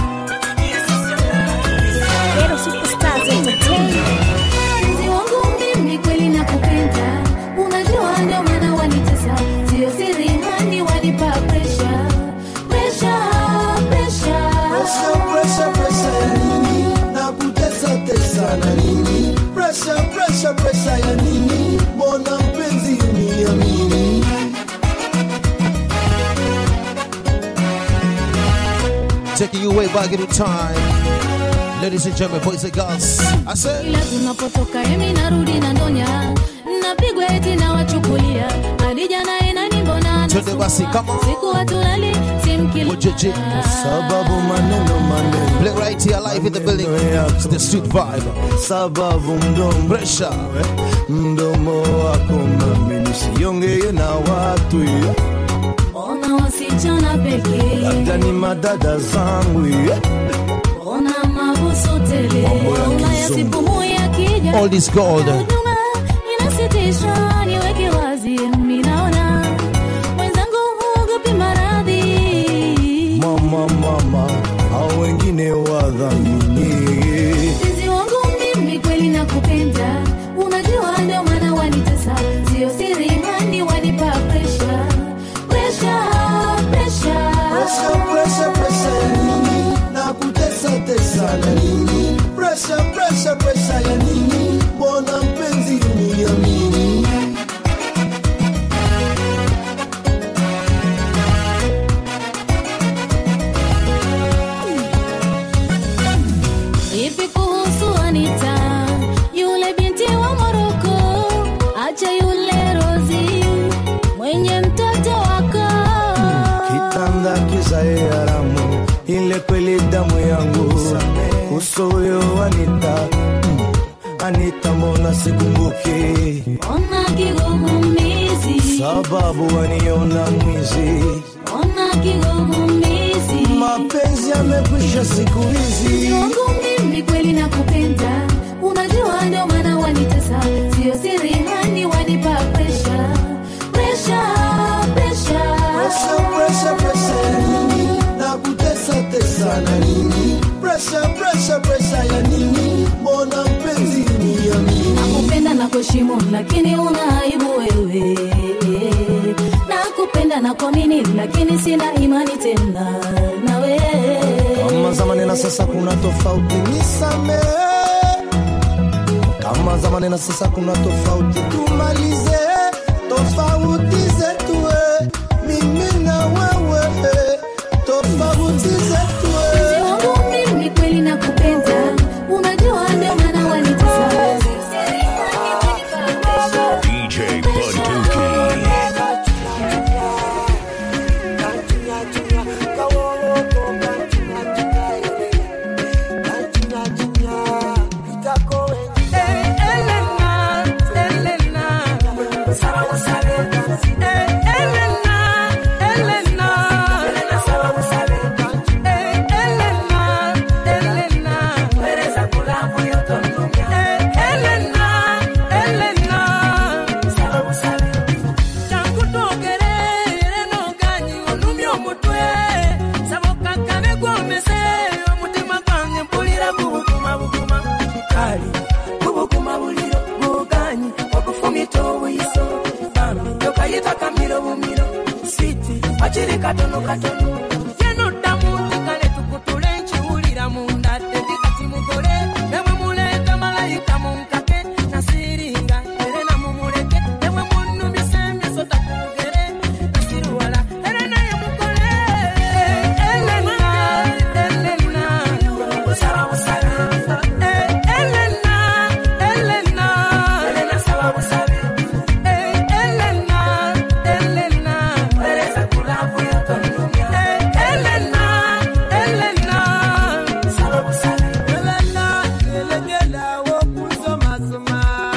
Speaker 1: Ghetto Superstars Entertainment.
Speaker 11: Mpenzi wangu mimi kweli nakupenda, unajua ndio maana wanitesa, sio siri hani wanipa pressure, pressure, pressure.
Speaker 12: Pressure, pressure, pressure ya nini? Nakutesa tesa na nini? Pressure, pressure, pressure ya nini? Mbona mpenzi uniamini?
Speaker 8: Taking you way back in time. Ladies and gentlemen, boys and girls. I said,
Speaker 11: Ila tunapotoka emi narudi na ndonya, napigwa eti na wachukulia, hadi jana inani mbona
Speaker 8: Twende basi, come on.
Speaker 11: siku watulali simkili
Speaker 8: Mujeje.
Speaker 12: Sababu maneno maneno.
Speaker 8: Play right here live in the building. It's the street vibe.
Speaker 12: Sababu mdomo
Speaker 8: Pressure.
Speaker 12: mdomo wako mami nisiongee na watu
Speaker 11: ona wasichana pekee,
Speaker 12: labda ni madada zangu
Speaker 11: ona mabusu tele,
Speaker 12: Mambo ya
Speaker 11: Ulaya
Speaker 12: kizungu.
Speaker 11: sipumui akija
Speaker 8: All this gold.
Speaker 11: huduma inasitisha, niweke wazi, mimi naona mwenzangu huogopi maradhi
Speaker 12: mama mama au wengine wadhamini
Speaker 11: mpenzi wangu mimi kweli nakupenda unajua
Speaker 12: ile kweli damu yangu uso huyo Anita mm, Anita mbona sikumbuki
Speaker 11: Ona kigugumizi,
Speaker 12: sababu waniona mwizi
Speaker 11: ona kigugumizi.
Speaker 12: mapenzi yamekwisha siku hizi
Speaker 11: Mpenzi wangu mimi kweli nakupenda, unajua ndio maana wanitesa, sio siri hani wanipa presha, presha, presha.
Speaker 12: Presha, presha, presha ya nini? Na kutesa tesa na nini? Presha, presha, presha ya nini? Mbona mpenzi uniamini?
Speaker 11: Nakupenda na kuheshimu, lakini una aibu wewe. Nakupenda na kuamini, lakini sina imani tena nawe.
Speaker 12: Kama zamani na sasa kuna tofauti, nisamehe. Kama zamani na sasa kuna tofauti, tumalize tofauti zetu, eh. mimi na wewe, eh. tofauti zetu. eh.
Speaker 11: Mpenzi wangu mimi kweli nakupenda, unajua ndio maana wanitesa.
Speaker 2: DJ Bunduki.
Speaker 9: Achiri katono katono yeno damu tekale tukutule nchiwulira munda tetikati mugole nemwe muleta malayika munkake nasiringa ere namumuleke nemwe munumisa emiso takugere nasiruwala ere naye mugole elena elena busaba busabe elena elena elena saba busabe elena elena pereza kulavu yotonumya elena elena saba busabe elena elegela wokusomasoma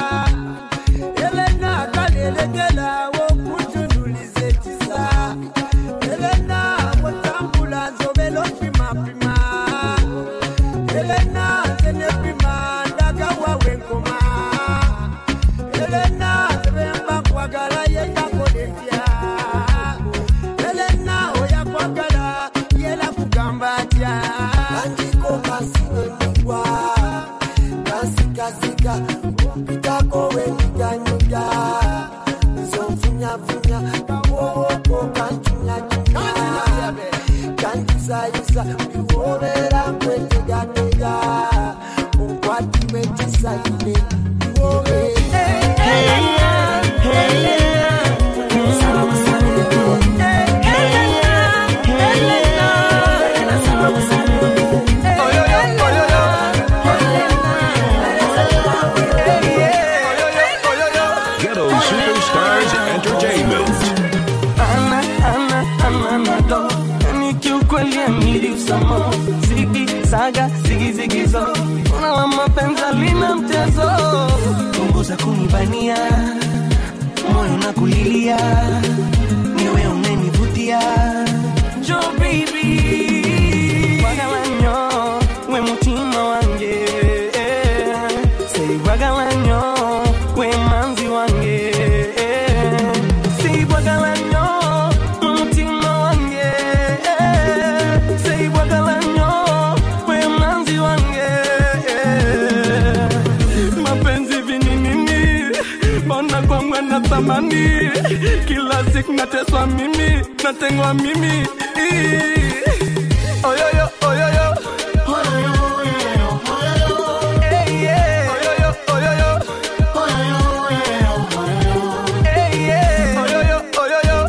Speaker 9: elena kalelegela wokutunuliza ekisa elena wotambula nzobela opimapima elena zenepima ndagawa wenkoma elena zebemba kwagala yengakolekya elena oyakwagala yela kugamba atya andiko kasiweligwa kasikasika mpitako wenyiganyiga nzonfunyafunya kawoko kancunyacuna kanjisayisa biwobera kwetegatega okwatiwe kisaine
Speaker 2: Ghetto Superstars Entertainment.
Speaker 6: Ana, ana, ana, nado. Yani kiukweli amiliusamo zigi zaga zigi zigi zo una wa mapenzi lina mchezo punguza kunibania moyo na kulilia niwe unenivutia jo baby wagalanyo we mutima wange sei wagalanyo we manzi wange sei wagalanyo we mutima wange sei wagalanyo we manzi wange mapenzi vininini mbona kwangwa na thamani kila siku nateswa mimi natengwa mimi oyoyo oyoyo Hey, yeah. Oyoyo, oyoyo. Hey, yeah. Oyoyo, oyoyo.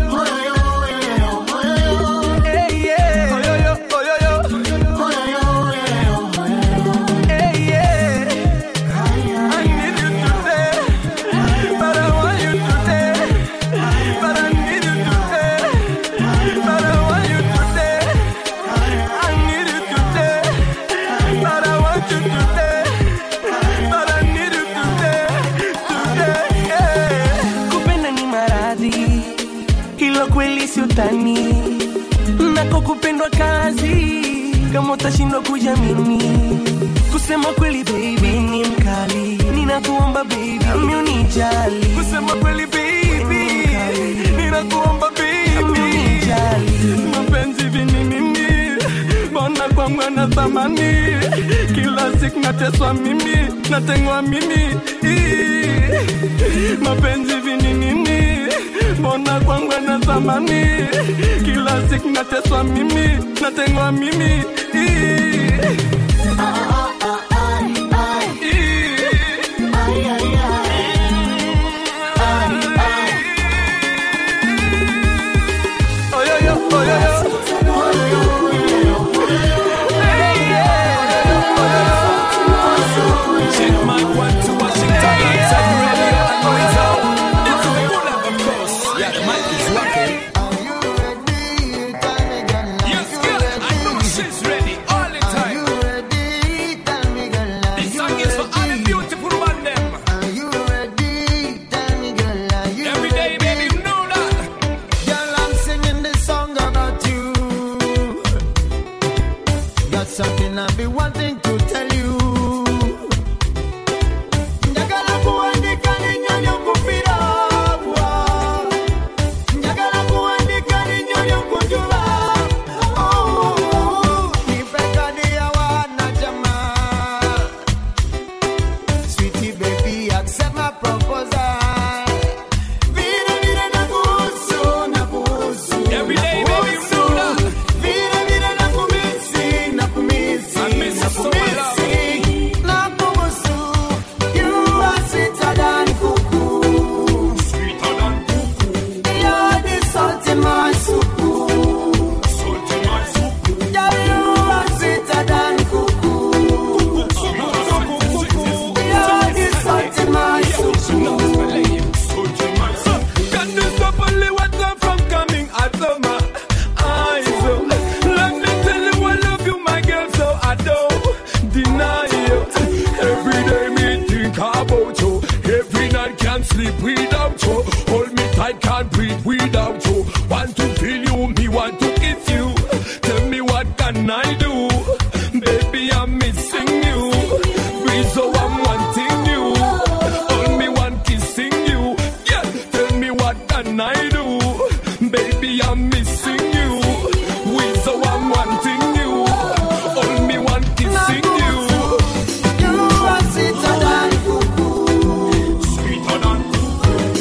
Speaker 6: Hey, yeah. Oyoyo, oyoyo. Hey, yeah. I need you today, but I want you today, but I need you today, but I want you today. I utani nako kupendwa kazi kama utashindwa kujamini kusema kweli baby ni mkali ninakuomba baby nami unijali kusema kweli baby ninakuomba baby unijali mapenzi vininini mbona kwangu ana thamani kila siku nateswa mimi natengwa mimi Ii. mapenzi vininini mbona kwangu ana thamani kila siku nateswa mimi natengwa mimi Ii.
Speaker 12: Girl, I'm singing this song about you. Got something I've been wanting to tell you. Njagala kuandika ninyonyo kupira bwa. Njagala kuandika ninyonyo kujula. Oh, nipe kadi ya wanajamaa. Sweetie baby, accept my proposal. Vile vile nakuhusu, nakuhusu, nakuhusu. Vile vile nakumisi, nakumisi, nakumisi. Nakuhusu. You are sweeter than cuckoo. You're the salt in my soup. Yeah, you are sweeter than cuckoo. You're the salt in my soup.
Speaker 5: Can you stop only water from coming out of my eyes? oh? Let me tell you I love you, my girl, so I don't deny you. Every day me think about you. Every night can't sleep without you. Hold me tight, can't breathe without you. Want to feel you, me want to kiss you. Tell me what can I do? Baby, I'm missing you. Breathe, so I'm wanting you. Hold me one kissing you. Yeah, tell me what can I do? Baby, I'm missing you. With so I'm wanting you. Hold me one kissing you.
Speaker 12: You are sweeter than cuckoo.
Speaker 5: Sweeter than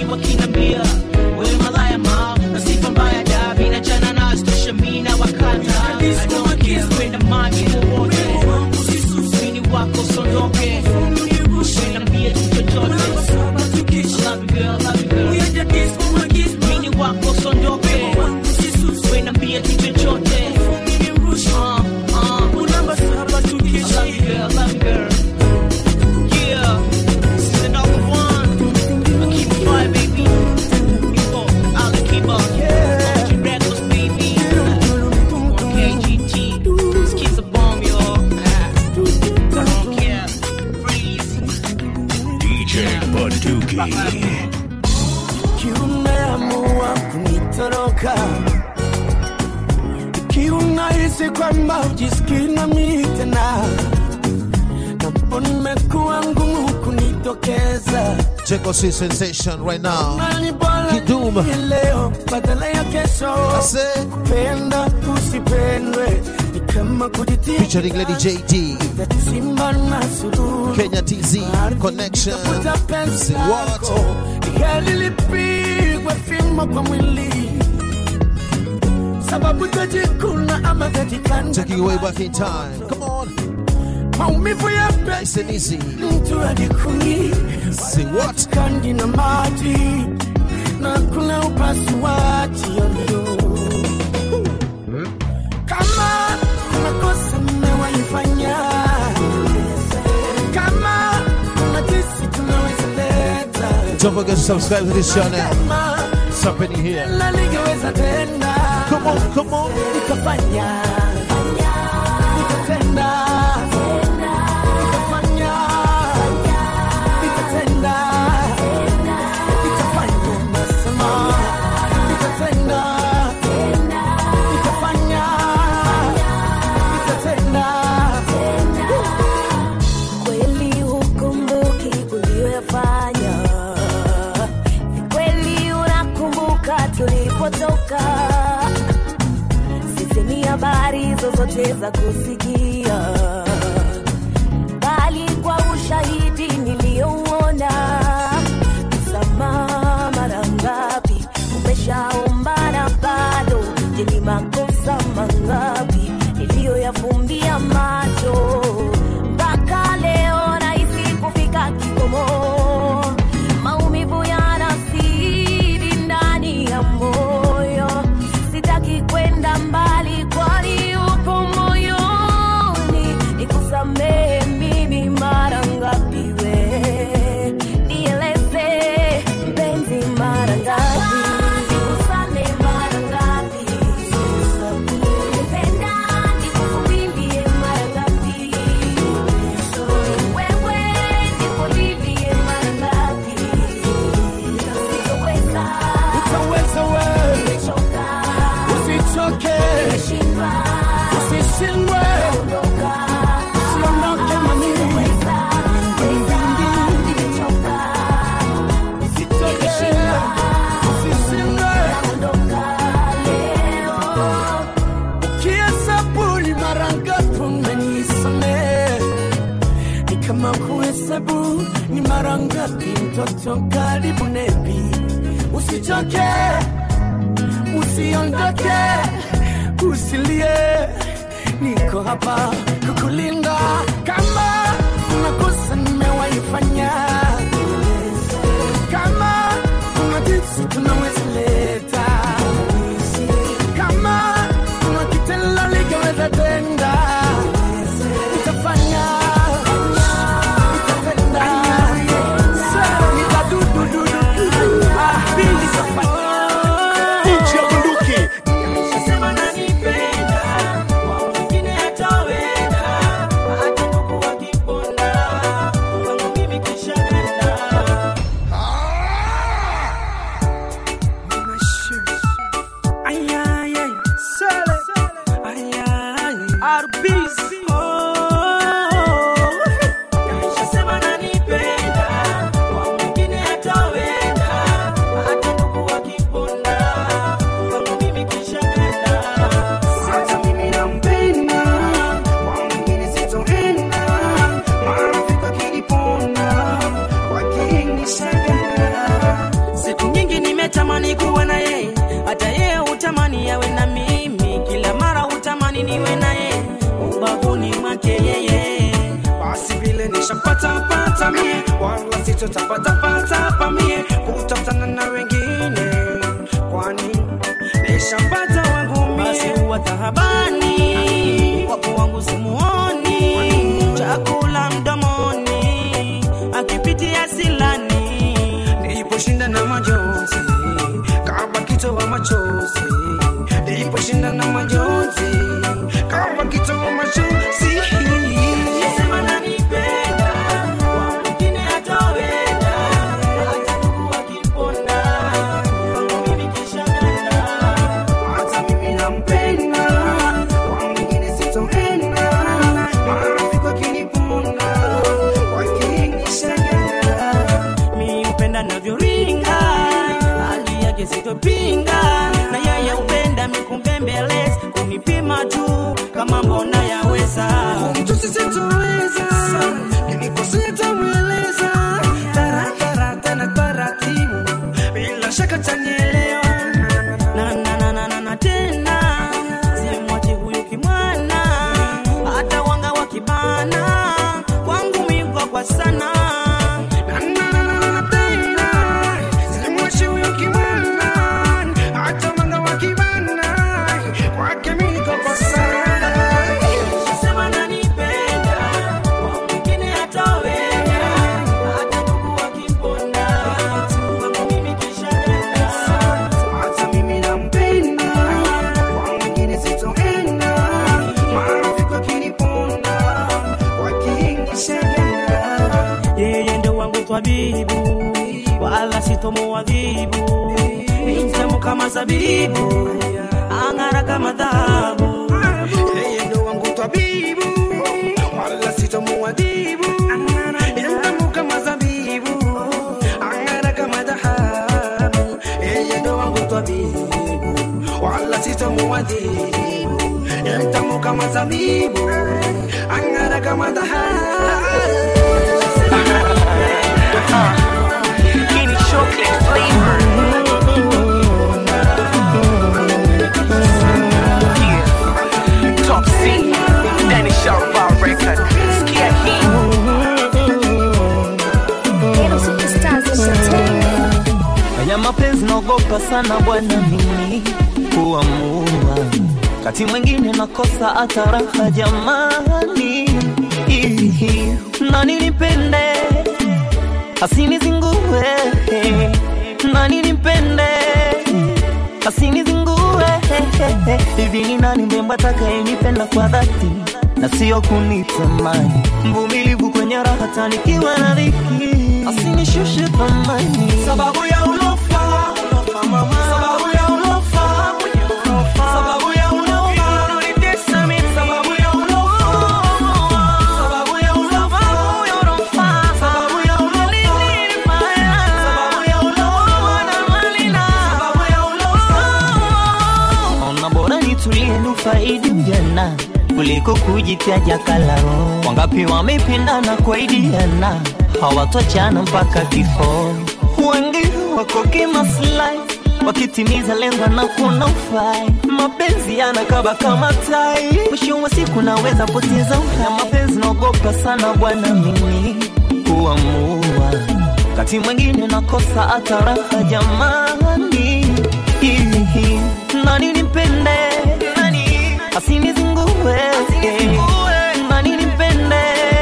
Speaker 6: wakinambia wewe malaya ma na sifa mbaya da mina jana na stosha mina wakata I don't care kwenda maji wowote mini wako sondoke Usiniambie tu chochote I love you girl, love you girl Mini wako sondoke Usiniambie tu chochote Uh, uh. I love you girl, love you girl Yeah, this is another one I keep it fire, baby Keep on, I'll keep on Yeah, reckless, baby Okay, GT This kid's a bomb, y'all I don't care Freeze
Speaker 2: DJ Bunduki.
Speaker 13: Ikiwa umeamua kunitoroka, ikiwa unahisi kwamba ujisikii nami tena, napo nimekuwa ngumu kunitokeza
Speaker 8: Check out Sweet Sensation right now.
Speaker 13: Nani bora
Speaker 8: Kidum.
Speaker 13: ni leo badala ya kesho. Kupenda usipendwe ni kama kujitia
Speaker 8: Featuring Lady JD.
Speaker 13: simba na suluhu.
Speaker 8: Kenya TZ Connection.
Speaker 13: Tafuta penzi
Speaker 8: Say what?
Speaker 13: lako, ni heri lipigwe fimbo kwa mwili sababu tajikuna ama tajikanda
Speaker 8: Taking you way back in time. Come on.
Speaker 13: maumivu ya
Speaker 8: Nice and easy.
Speaker 13: mtu ajikuni
Speaker 8: Say what?
Speaker 13: kandi na maji na kuna upasuaji ovyo. Kama kuna kosa mmewaifanya, kama kuna jinsi tunaweza leta,
Speaker 8: Don't forget to subscribe to this channel.
Speaker 13: kama
Speaker 8: It's happening here.
Speaker 13: na ningeweza tena,
Speaker 8: Come on, come on.
Speaker 13: nikafanya nikatenda nikafanya nikatenda nikafanya nasema nikatenda nikafanya nikatenda
Speaker 11: kweli hukumbuki uliyoyafanya Ni kweli unakumbuka tulipotoka sisi ni habari zozote za kusikia bali kwa ushahidi niliyouona msamaha mara ngapi umeshaombana bado je ni makosa mangapi niliyoyafumbia macho mpaka leo nahisi kufika kikomo maumivu yanasidi ndani ya moyo sitaki kwenda mbali kwani upo moyoni nikusamehe mimi mara ngapi we nieleze mpenzi mara ngapi nikusamehe mara ngapi Nipenda nikuvumilie mara ngapi wewe nikulilie mara ngapi sitoweza
Speaker 13: utaweza wewe
Speaker 11: nimechoka
Speaker 13: usichoke
Speaker 11: nimeshindwa
Speaker 13: usishindwe usiondoke mami usitoke usishindwe ukihesabu ni mara ngapi umenisamehe ni kama kuhesabu ni mara ngapi mtoto karibu nebi usichoke usiondoke usilie niko hapa kukulinda kama kuna kosa nimewaifanya kama kuna jinsi tunaweza leta kama kuna kitendo ligeweza tenda nitafanya nitatenda Sasa nitadudududu ah, nitafanya
Speaker 14: DJ Bunduki.
Speaker 6: Sema nanipenda, kwa mwingine hataweza. Hata Mungu akipona, kwangu mimi kisha nenda. natamani kuwa na yeye hata yeye utamani yawe na mimi kila mara utamani niwe na yeye ubavuni mwake yeye basi vile nishampata pata mie wala sitotapatapata pa mie kutafutana na wengine kwani nishampata wangu mie basi huwa tahabani wapo wangu simuoni chakula mdomoni akipitia silani niliposhinda na majonzi kama kitoa machozi niliposhinda na majonzi kama kitoa machozi Sema nanipenda, kwa mwingine hatoweza. Hata ndugu wakiponda, kwangu mimi kishaganda. Hata mimi nampenda, kwa mwingine sitoenda. Marafiki wakiniponda, wakinishaganda. Mi hupenda navyoringa, hali yake sitopinga. Na yeye hupenda mikumbembeleza, kunipima tu kama mbona yaweza. Kumtusi sitoweza, kinikosea tamweleza. Taratara tena taratibu, bila shaka tanielewa. Na, na, na, na, na, na, tena simwachi huyu kimwana, hata wanga wakibana kwangu migwa kwa sana Na, na, na, na, na, tena simwachi huyu kimwana, hata wanga wakibana kwake migwa kwa sana Sema nanipenda, kwa mwingine hataweza. Hata ndugu wakimponda, kwangu mimi kishaganda. Hata mimi nampenda, kwa mwingine sitoenda. Marafiki wakiniponda, wakishaganda. Yeye ndo wangu twabibu, wala sitomuadhibu. Ni mtamu kama zabibu, ang'ara kama dhahabu. Yeye ndo wangu twabibu, wala sitomuadhibu. Ni mtamu kama zabibu, ang'ara kama dhahabu. Yeye ndo wangu twabibu, wala sitomuadhibu. Ni mtamu kama zabibu, ang'ara kama
Speaker 9: Hii ni chocolate flavor. Yeah. Top C, Danny Sharpa record. Sikia hii.
Speaker 15: Haya mapenzi naogopa sana bwana mimi kuamua, kati mwingine nakosa hata raha jamani, Ihi, nani nipende asinizingue, nani nipende asinizingue, hivi ni nani mbemba atakayenipenda kwa dhati na sio kunitamani, mvumilivu kwenye raha tanikiwa na dhiki, asinishushe thamani
Speaker 6: sababu ya ulofa sababu ya ulofa sababu ya ulofa unanitesa mimi sababu ya ulofa sababu ya ulofa sababu ya ulofa sababu ya ulofa na malina sababu ya ulofa
Speaker 15: Ona bora nitulie nufaidi ujana kuliko kujitaja kalaro. Wangapi wamependana kwa idiana hawatochana mpaka kifo. Wengi wako kimaslahi wakitimiza lengo na kuna ufai. Mapenzi yanakaba kama tai, mwisho wa siku naweza poteza uhai. Mapenzi naogopa sana bwana mimi kuamua, wakati mwingine nakosa hata raha jamani. Hihi, nani nipende asinizingue nani nipende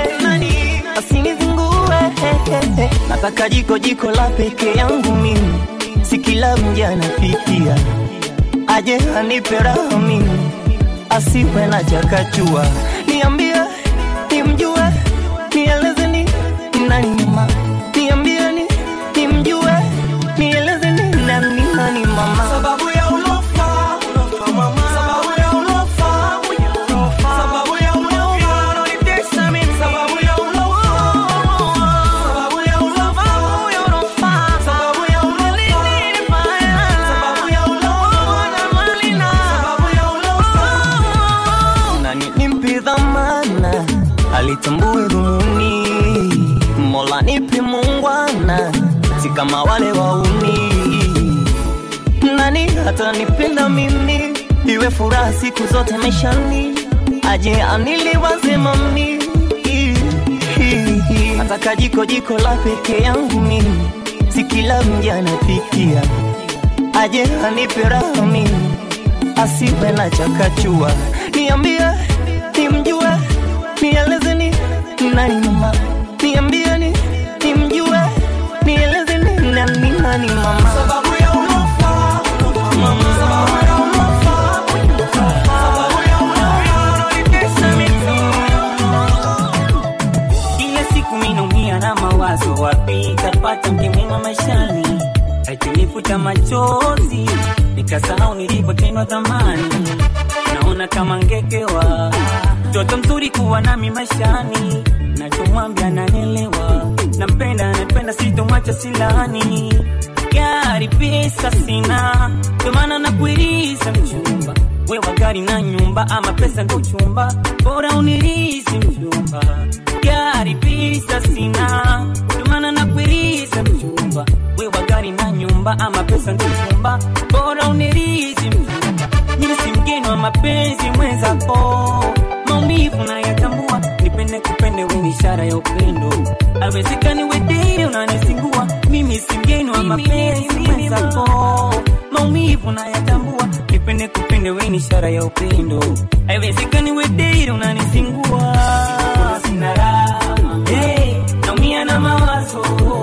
Speaker 15: asinizingue nataka jiko jiko la peke yangu mimi si kila mja anapikia aje anipe raha mimi asiwe na chakachua niambie nimjue nieleze ni nani mama niambie ni nimjue nieleze ni nani nani mama
Speaker 6: sababu ya ulofa sababu ya ulofa sababu ya ulofa unanitesa mimi sababu ya ulofa sababu ya ulofa sababu ya ulofa sababu ya ulofa na malina sababu ya ulofa
Speaker 15: nani nimpe dhamana alitambue dhumuni mola nipe muungwana si kama wale wauni atanipenda mimi, iwe furaha siku zote maishani, aje aniliwaze mami, ataka jiko jiko la peke yangu mimi, si kila mja anapikia, aje anipe raha mimi, asiwe na chakachua, niambie nimjue, nieleze ni nani mama, niambie ni nimjue, nieleze ni nani nani mama, sababu ya ulofa mama, sababu ya ulofa sababu ya
Speaker 10: Kila siku minaumia na mawazo, wapi tapata mke mwema maishani, akinifuta machozi nikasahau nilipotendwa zamani. Naona kama ngekewa mtoto mzuri kuwa nami maishani, nachomwambia nanielewa, nampenda nampenda, sitomwacha silani. Gari pesa sina, ndio maana nakuiriza mchumba wewe gari na nyumba ama pesa ndo chumba, bora unirizi mchumba. Gari pesa sina, ndio maana nakuiriza mchumba. Wewe gari na nyumba ama pesa ndo chumba, bora unirizi mchumba. Mimi si mgeni wa mapenzi mwenzako, maumivu nayatambua, nipende kupende wewe ni ishara ya upendo. Haiwezekani wewe date unanisingua, mimi si mgeni wa mapenzi mwenzako, maumivu nayatambua, nipende kupende wewe ni ishara ya upendo. Haiwezekani wewe date unanisingua, sina raha, hey, naumia na mawazo,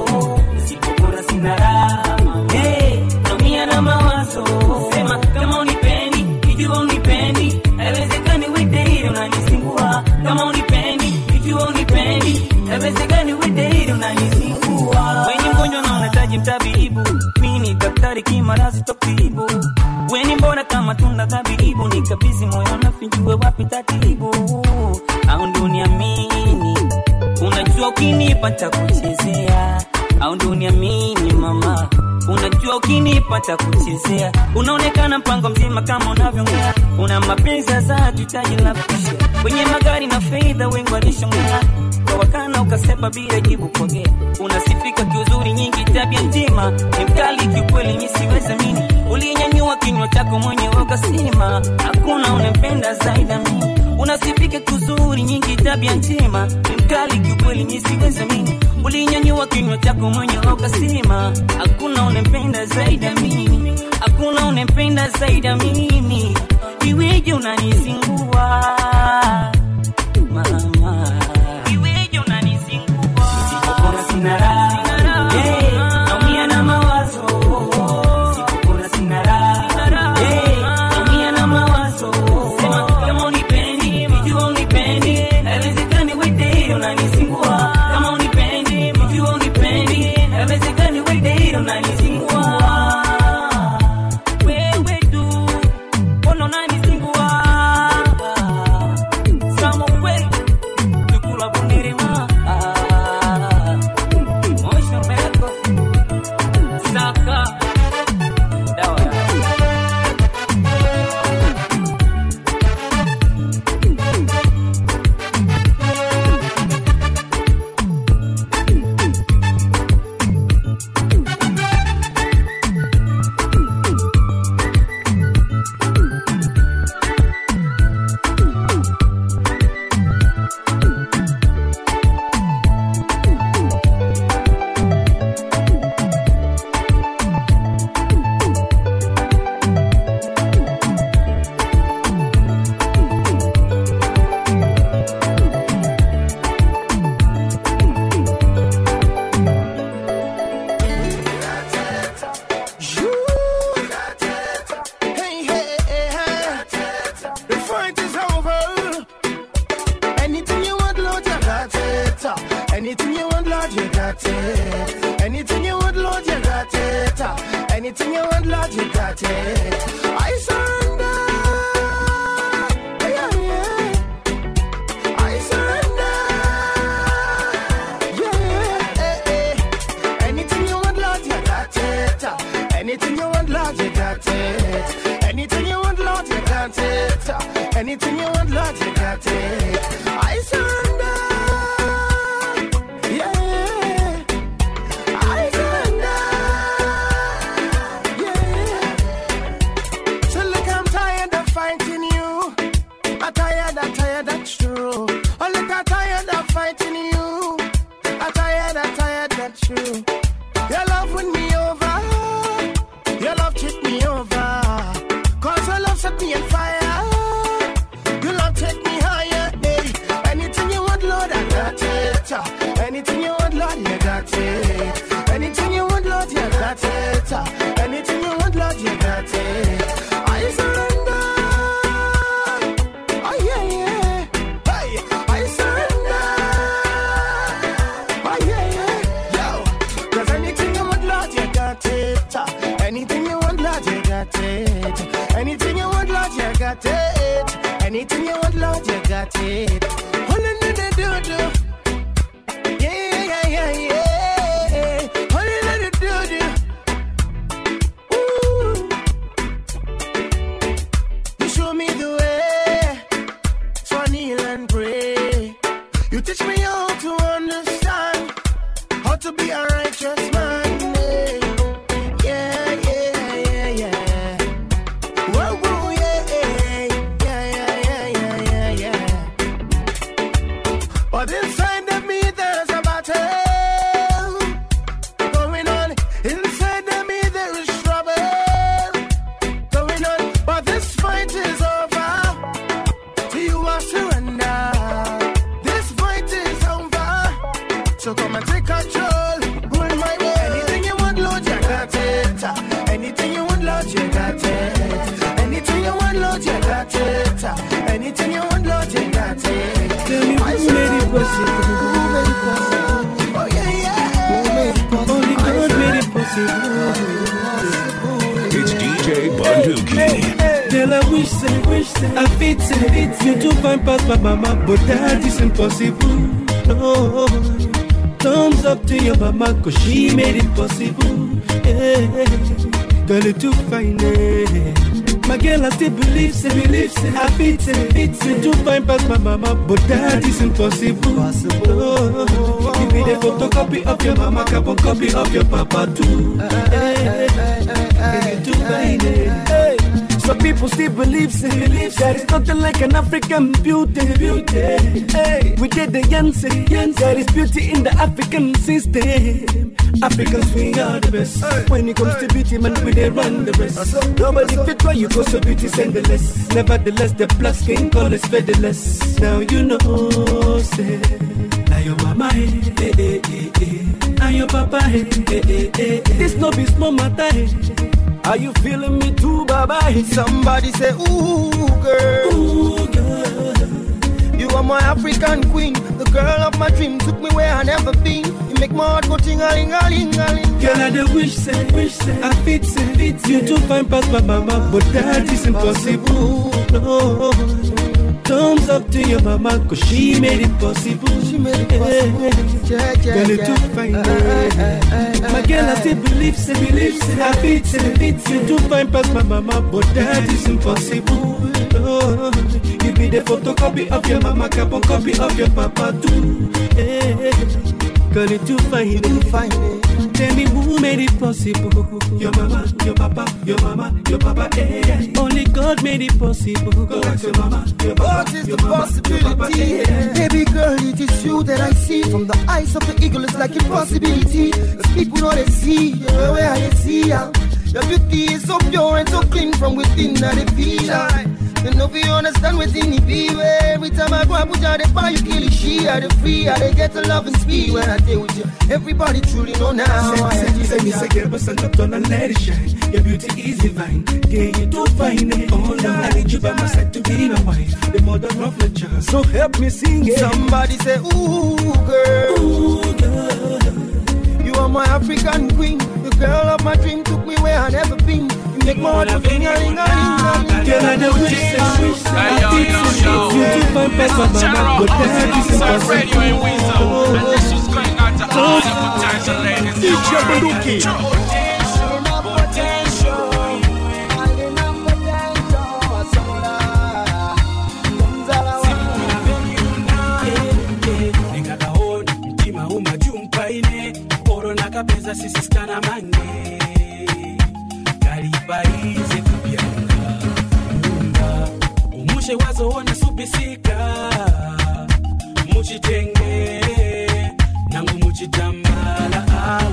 Speaker 10: sipokona sina raha, hey, naumia na mawazo, sema kama unipendi, ikiwa unipendi, haiwezekani wewe date unanisingua, kama unipendi, ikiwa unipendi, haiwezekani wewe date unanisingua. Wenye mgonjwa na unahitaji mtabibu, mimi ni daktari kimarazi tokibu. Weni mbona kama tunda dhabibu, nikabidhi moyo nafinjue wapi tatibu, au ndo uniamini Unajua ukinipata kuchezea au ndo uniamini mama, unajua ukinipata kuchezea unaonekana mpango mzima kama unavyoongea, una mapenzi za hitaji la kushia kwenye magari na fedha, wengi walishongea kwa wakana ukasepa bila jibu kuongea, unasifika kiuzuri nyingi, tabia njema ni mkali kiukweli, mi siwezi mini ulinyanyua kinywa chako mwenyewe ukasema hakuna unampenda zaidi ya mimi unasifika kuzuri nyingi tabia njema ni mkali kiukweli mi siwezi mimi ulinyanyua kinywa chako mwenyewe ukasema hakuna unampenda zaidi ya mimi hakuna unampenda zaidi ya mimi iweje unanizingua mama iweje unanizingua sipopona sina raha Hey, naumia na mawazo sipopona sina raha Hey, naumia na mawazo sema kama unipendi ikiwa unipendi haiwezekani wewe date unanisingua kama unipendi ikiwa unipendi haiwezekani wewe date unanisingua wewe tu mbona unanisingua Samo kweli tukula kunirima Motion meko Saka Dawa ya
Speaker 12: Hey, hey, hey, hey. The fight is over. Anything you want, Lord, you got it. Anything you want, Lord, you got it. Anything you want, Lord, you got it. Anything you want, Lord, you got it. I surrender. Yeah, yeah. I surrender. Yeah, eh, eh. Anything you want, Lord, you got it. Anything you want, Lord, you got it. Anything you want, Lord, you got it. Anything you want, Lord, you got it. I surrender. Yeah. I surrender. Yeah. true. Your love win me over. Your love cheat me over. Cause your love set me on fire. Your love take me higher. Hey. Anything you want, Lord, I got it. Anything you want, Lord, you got it. Anything you want, Lord, you got it. Anything you want, Lord, you got it. I surrender. Oh yeah, yeah. Hey, I surrender. Oh yeah, yeah. Yo, 'cause anything you want, Lord, you got it. Anything you want, Lord, you got it. Anything you want, Lord, you got it. Anything you want, Lord, you got it. All in the do do. Yeah, yeah, yeah, yeah. All in the do do. Ooh. You show me the way. So I kneel and pray. You teach me how to understand how to be a righteous man. Yeah, yeah, yeah, yeah. Whoa, whoa, yeah, yeah, yeah, yeah, yeah, yeah, yeah. But inside of me, there's a battle going on. Inside of me, there is trouble going on. But this fight is over. To you, I surrender. This fight is over. So come and take control. Hold my way. Anything you want, Lord, you got it. Anything you want, Lord, you got it. Anything you want, Lord, you got it. Anything you want, Lord, you got it.
Speaker 13: Tell me
Speaker 12: I
Speaker 13: who made it possible?
Speaker 12: Who made it possible? Oh yeah, yeah. Who made it possible?
Speaker 13: Only God made it possible.
Speaker 2: It's DJ Bunduki.
Speaker 13: Girl, I wish say, wish say, I fit say, fit you to find past my mama, but that is impossible. No, thumbs up to your mama, cause she made it possible. Yeah. Girl, you too fine, eh. My girl, I still believe, say, believe, say, I fit say, fit say, to find past my mama, but that is impossible. No, give me the photocopy of your mama, carbon copy of your papa too. Hey, hey, you too fine, eh. Hey. Some people still believe, say, believe that it's nothing like an African beauty. beauty. Hey, we did the Yancy, there is beauty in the African system. Africans, we are the best. When it comes to beauty, man, we they run the rest. Nobody fit why you go so beauty less. Nevertheless, the black skin color is featherless. Now you know, say, now your mama, eh, eh, eh, eh, eh. Now your papa, eh, eh, eh, eh, eh. This no be small matter, eh. Are you feeling me too, baba?
Speaker 12: Somebody say, Ooh, girl.
Speaker 13: Ooh, girl.
Speaker 12: You are my African queen. The girl of my dream took me where I never been. You make my heart go ting a ling a ling a ling.
Speaker 13: Girl, I the wish say, wish say, I fit say, fit you to find past my mama, but that is impossible. No, thumbs up to your mama, cause she made it possible. She made it possible.
Speaker 12: Yeah, yeah,
Speaker 13: Girl, you
Speaker 12: yeah.
Speaker 13: too fine, eh. My girl, I still believe, say, believe, say, I fit say, fit you to find past my mama, but that is impossible. No, you be the photocopy of your mama, carbon copy of your papa too. Eh, Girl, you too fine, too
Speaker 12: fine.
Speaker 13: Tell me who made it possible? Your mama, your papa, your mama, your papa. Eh. Only God made it possible. Go ask your mama, your papa,
Speaker 12: What is the
Speaker 13: your mama, your papa.
Speaker 12: possibility?
Speaker 13: Eh.
Speaker 12: Baby girl, it is you that I see. From the eyes of the eagle, it's like impossibility. Cause people know they see, the way I see ya. Your beauty is so pure and so clean from within that they feel I They know if you understand within it be where Every time I go and put out the fire, you kill it, she I the free, I they get the love and speed when I deal with you. Everybody truly know now. I
Speaker 13: Say, say, say, me say, girl, but stand up, turn and let it shine. Your beauty is divine. Yeah, you too fine. Eh? Oh, no, I need you by my side to be my wife. The mother of my child. So help me sing it.
Speaker 12: Somebody say, Ooh, girl.
Speaker 13: Ooh, girl.
Speaker 12: You are my African queen. The girl of my dream took me where I never been. You make my heart go ring a ring a ring a ring.
Speaker 13: Girl, I the wish, say, wish, say, I think say, you too fine, pass my mama, but that is impossible.
Speaker 16: And this is going out to all the potential ladies.
Speaker 14: DJ Bunduki.
Speaker 5: ndingakaoni mtima umajumpaine oro nakapedza sisisikana mange kalipaize kupyanga munga umushe wazoona supisika muchitenge nangu muchitambala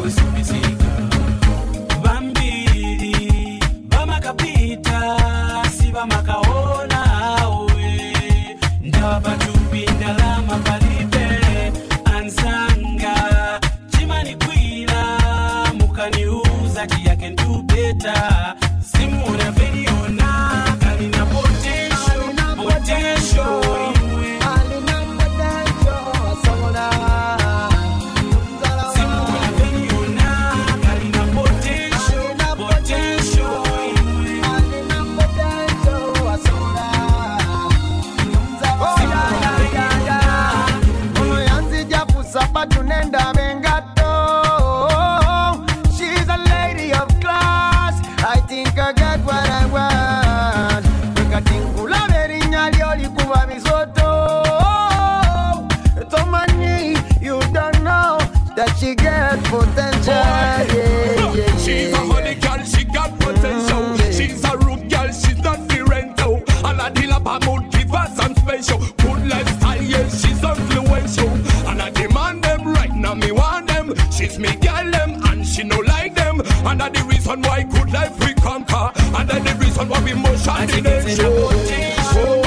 Speaker 17: think I got what I want. Kati nkulaba erinnya lyo likuba bisoto. Tomanyi, you don't know that she get potential. Yeah, yeah,
Speaker 18: She's a
Speaker 17: yeah,
Speaker 18: honey girl, she got potential. She's a rude girl, she's not the rental. And I deal up her mood, give her some special. Good lifestyle, yes, she's influential. And I demand them right now, me want them. She's me girl, them, and she no like them. And that the reason why good life we conquer. And that the reason why we motion the nation. Oh,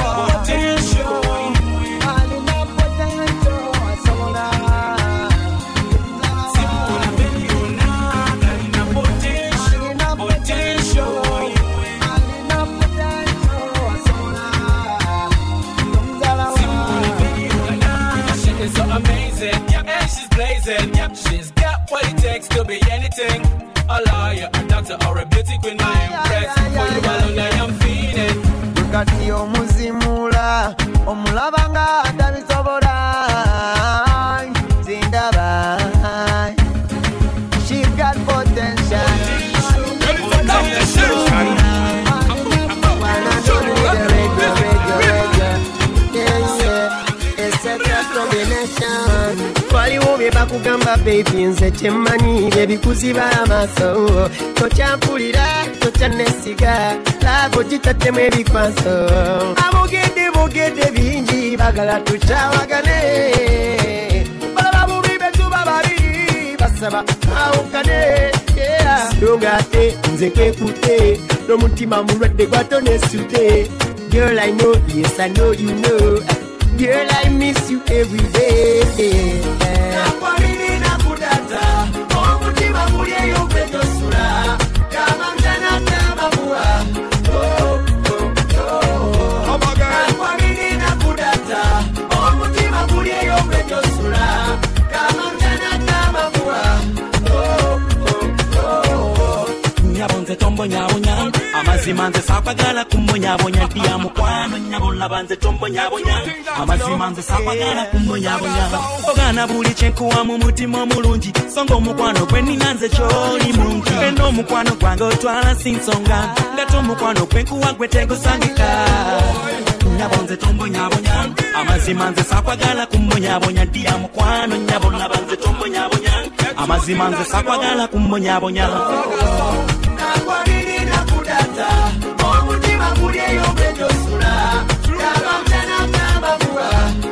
Speaker 19: She is so amazing, yeah, and she's blazing, yeah. She's got what it takes to be anything. A lawyer, a doctor, or a beauty queen, my impress. For you alone, I am feeding.
Speaker 17: kati omuzimula omulaba nga tabisobola zindaba she got potential
Speaker 20: waliwo bye bakugamba bebi nze kyemmanyi bye bikuziba amaaso tokyampulira tokyanesiga laabo gitattemu ebikwaso abogedde bogedde bingi bagala tukyawagane balaba bubi betuba babiri basaba awukane songa ate nze kwekutte n'omutima mulwadde gwatonesute Girl, I know, yes, I know you know. Girl, I miss you every day.
Speaker 17: nakwamini nakudata omutima guli eyo gwetosula kamamtana kamabuwa nakwamini nakudata omutima guli eyo gwetosula kamamtana kamabuwa
Speaker 21: nyabo nze tombonyabonya amazima nze sakwagala kumbonyabonya dya mukwano nyabo laba nze tombonyabonya amazima nze sakwagala kumbonyabonya ogana buli kyenkuwa mu mutima omulungi so nga omukwano gwe nina nze kyoli mungi ena omukwano gwange otwala si nsonga ngate omukwano gwenkuwa gwe tegusangika nyabo nze tombonyabonya amazima nze sakwagala kumbonyabonya dya mukwano nyabo laba nze tombonyabonya amazima nze sakwagala kumbonyabonya
Speaker 17: nakwamini nakudata omutima guli eyo gwetosula kamamtana kamabuwa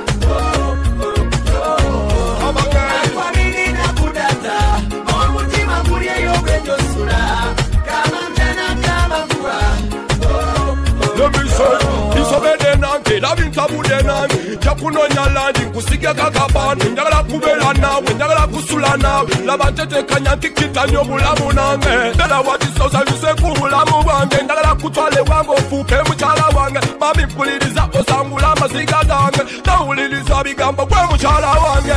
Speaker 17: nakwamini nakudata omutima guli eyo gwetosula kamamtana kamabuwa
Speaker 18: Let me say, isobede nange labintabude nange jakunonya landi nkusige kakabani njagala kubeera naawe njagala kusula naawe laba ntetekanya nkikitanya obulamu nange ddala watisosanyuse ku bulamu bwange njagala kutwala ewange ofuuke mukyala wange mami mpuliriza osangula amaziga gange nawuliriza bigambo gwe mukyala wange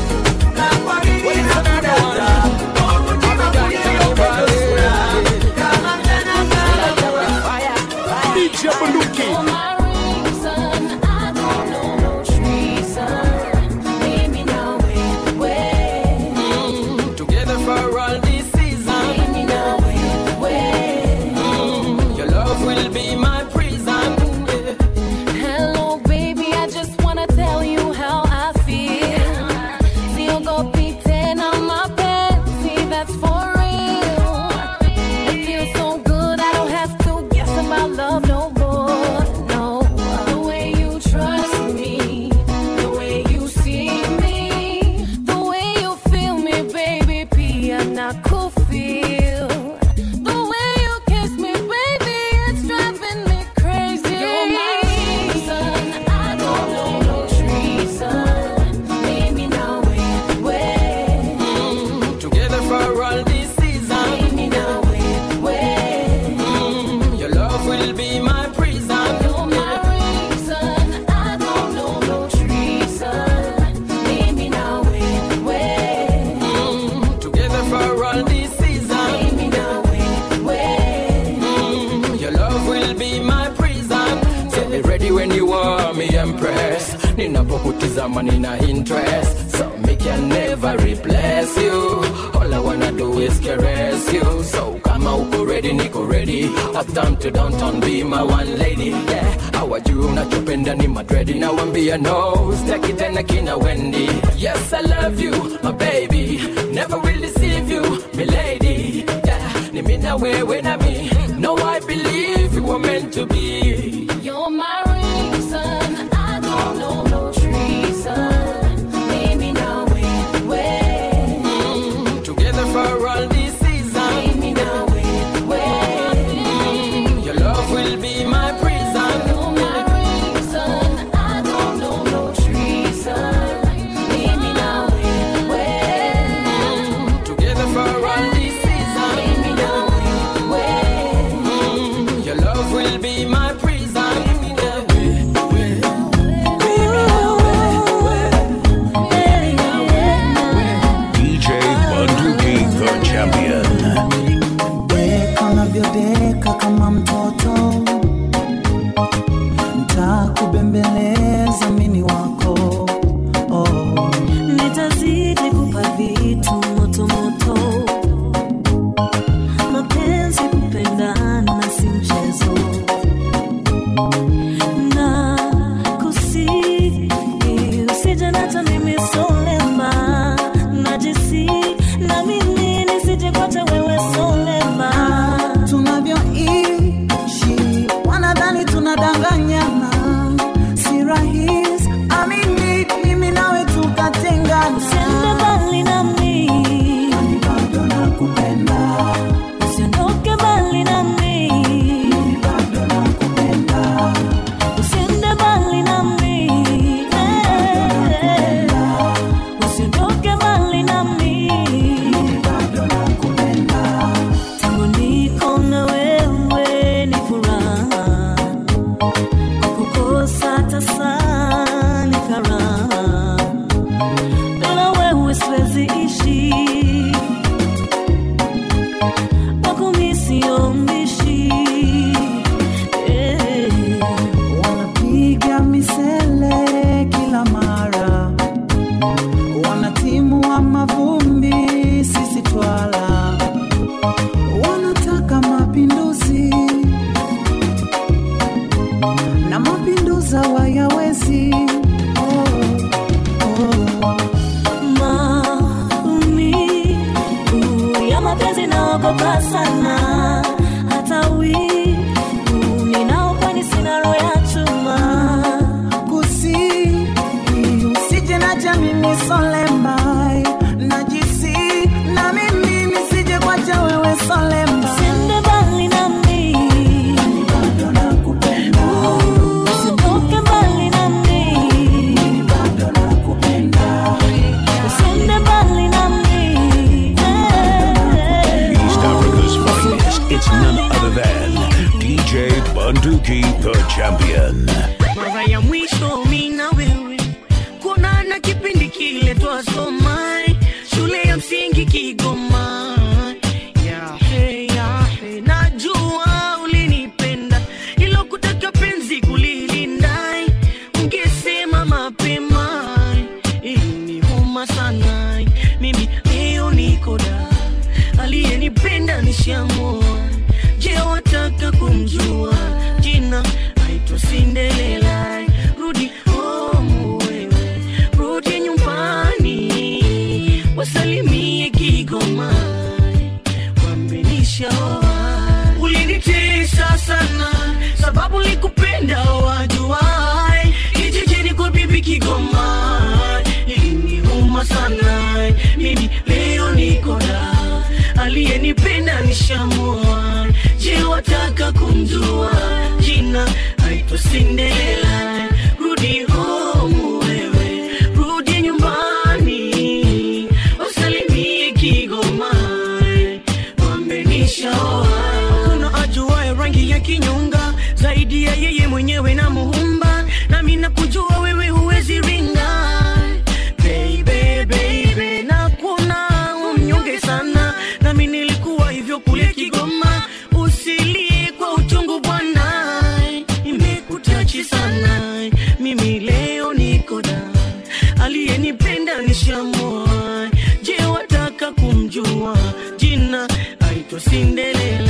Speaker 12: DJ Bunduki.
Speaker 19: Together for all this season. Mm, Your love will be my prison.
Speaker 11: Hello, baby, I just wanna tell you how I feel. Siogopi tena mapenzi, that's for real. It feels so good, I don't have to guess about love no more. No, the way you trust me, the way you see me, the way you feel me, baby, pia na kufeel. The way you kiss me, baby, it's driving me crazy. You're my reason, I don't know no treason. Mimi nawe, we.
Speaker 19: Together for all this season.
Speaker 11: Mimi nawe, we.
Speaker 19: Mm, Your love will be my prison.
Speaker 11: You're my reason, I don't know no treason. Mimi nawe, we.
Speaker 19: Mm, Together for all this season.
Speaker 11: Mimi nawe, we.
Speaker 19: Mm, Your love will be my prison. So be ready when you are me empress. Ninapokutizama nina interest. So me can never replace you. All I wanna do is caress you. So come
Speaker 4: kama uko ready niko ready uptown to downtown be my one lady yeah hawajui unachopenda ni madredi nawambia no staki tena kina wendi yes i love you my baby never will deceive you my lady yeah ni mimi na wewe na mi no i believe you were meant to be
Speaker 1: You're my reason. I don't know no treason. Baby, now wait, wait.
Speaker 4: together for all this season
Speaker 1: Baby, now wait, wait.
Speaker 4: your love will be my prison
Speaker 1: You're my reason. I don't know no treason. Baby, now wait, wait.
Speaker 4: together for all this season
Speaker 1: Baby, now wait, wait.
Speaker 4: your love will be my prison
Speaker 2: DJ Bunduki, the champion.
Speaker 22: Deka unavyodeka kama mtoto, ntakubembeleza mini wako oh.
Speaker 7: nitazidi kupa vitu motomoto mapenzi kupendana si mchezo na kusi usije nata mimi solema najisi na mimi nisije kwata wewe solema
Speaker 22: tunavyoishi wanadhani tunadanganyana si rahisi amini mimi nawe tukatengana
Speaker 7: usiende mbali nami
Speaker 22: bado nakupenda
Speaker 7: usiondoke mbali nami
Speaker 22: bado nakupenda
Speaker 7: usiende mbali nami eh. usiondoke mbali nami
Speaker 22: bado nakupenda
Speaker 7: tangu niko na wewe ni furaha kukukosa tasa ni karaha bila wewe siwezi ishi wako mi sio mbishi eh.
Speaker 22: wanapiga misele kila mara wanatimua mavumbi sisi twala wanataka mapinduzi na mapinduza wayawezi oh, oh.
Speaker 7: maumivu ya mapenzi naogopa sana hata wivu ninaokwani sina roho ya chuma
Speaker 22: kusi usije nacha mimi solembai najisi na mimi nisije kwacha wewe solemba
Speaker 7: usiende mbali nami
Speaker 22: bado nakupenda
Speaker 7: usiondoke mbali nami
Speaker 22: bado nakupenda
Speaker 7: usiende mbali nami eh.
Speaker 2: East Africa's finest. It's none other than DJ Bunduki, the champion.
Speaker 6: mara ya mwisho mi na wewe kuonana kipindi kile twasoma shule ya msingi kigoma yahe yahe najua ulinipenda ilo kutaka penzi kulilinda ungesema mapema iliniuma sana mimi leo nikoda aliyenipenda nishamua je wataka kumjua jina aitwa sindelela rudi home wewe rudi nyumbani wasalimie kigoma wambenishaoa ulinitesa sana sababu likupenda wajuai kijijini kwa bibi kigoma iliniuma sana mimi leo nikoda aliyenipenda nishamua je wataka kumjua jina aitwa sindela rudi home wewe rudi nyumbani usalimie kigoma wambenishaoa kuna ajuaye rangi ya kinyonga zaidi ya yeye mwenyewe na muumba nami nakujua wewe huwezi ringa baby, baby, na kuna umnyonge sana nami nilikuwa hivyo kule kigoma usilie kwa uchungu bwana imekutachi sana mimi leo nikoda aliyenipenda nishamua je wataka kumjua jina aitwa sindelela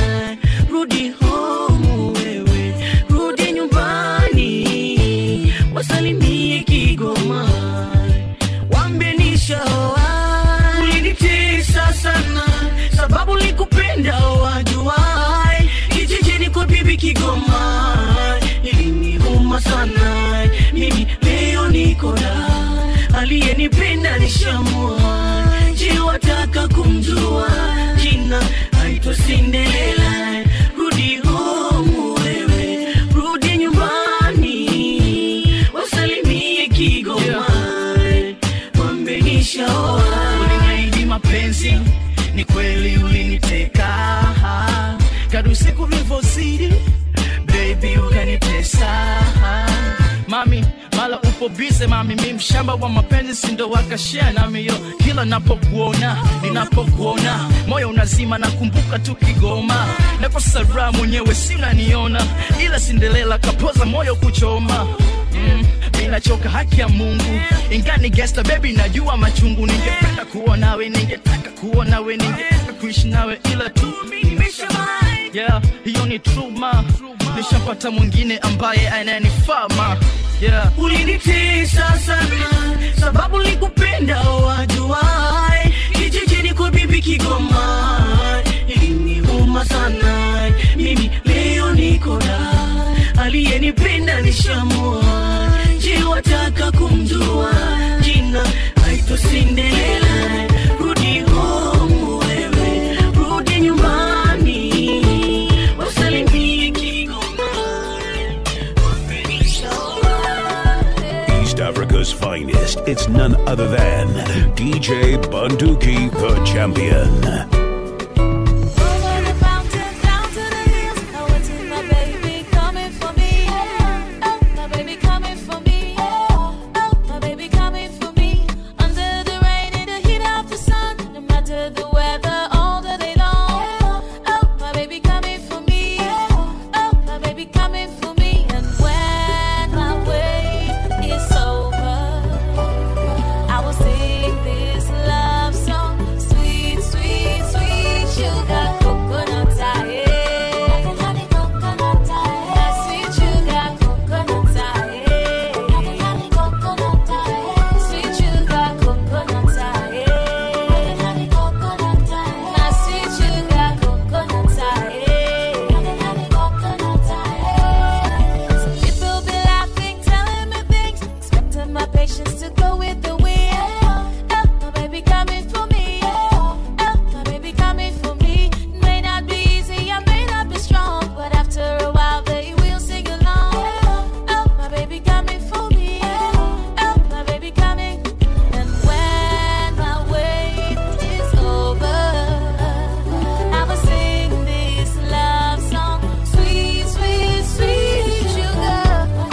Speaker 6: kwa bibi Kigoma iliniuma sana mimi leo niko da aliyenipenda nishamua je wataka kumjua jina aitwa Cinderella rudi home wewe rudi nyumbani wasalimie Kigoma wambenishaoa uliniahidi mapenzi ni kweli uliniteka kadu siku vilivyozidi baby ukanitesa mami mala upo bize mami mi mshamba wa mapenzi sindo wakashea nami yo kila napokuona ninapokuona moyo unazima nakumbuka tu kigoma nakosa raha mwenyewe si unaniona ila sindelela kapoza moyo kuchoma mm, mi nachoka haki ya mungu ingani gesta baby najua machungu ningependa kuwa nawe ningetaka kuwa nawe ningetaka kuishi nawe ila tu yeah, hiyo ni truma nishapata mwingine ambaye ananifaa ma yeah. ulinitesa sana sababu likupenda wajuai kijijini kwa bibi kigoma iliniuma sana mimi leo niko da aliyenipenda nishamua je wataka kumjua jina aitwa Cinderella rudi home wewe rudi nyumbani wasalimie Kigoma
Speaker 2: East Africa's finest. It's none other than DJ Bunduki, the champion.
Speaker 11: I will sing this love song, sweet, sweet, sweet sugar coconut tie. Honey coconut tie. Sweet sugar coconut tie. Honey coconut tie. Sweet sugar coconut tie. Honey coconut tie. Sweet sugar coconut tie. Honey coconut tie. Some people be laughing, telling me things, expecting my patience to go with the wind. Oh, my baby coming for me. Oh, my baby coming for me. It may not be easy, I may not be strong, but after a while they will sing along. Oh, my baby coming for me. Oh, my baby coming. And when my wait is over, I will sing this love song, sweet, sweet, sweet sugar.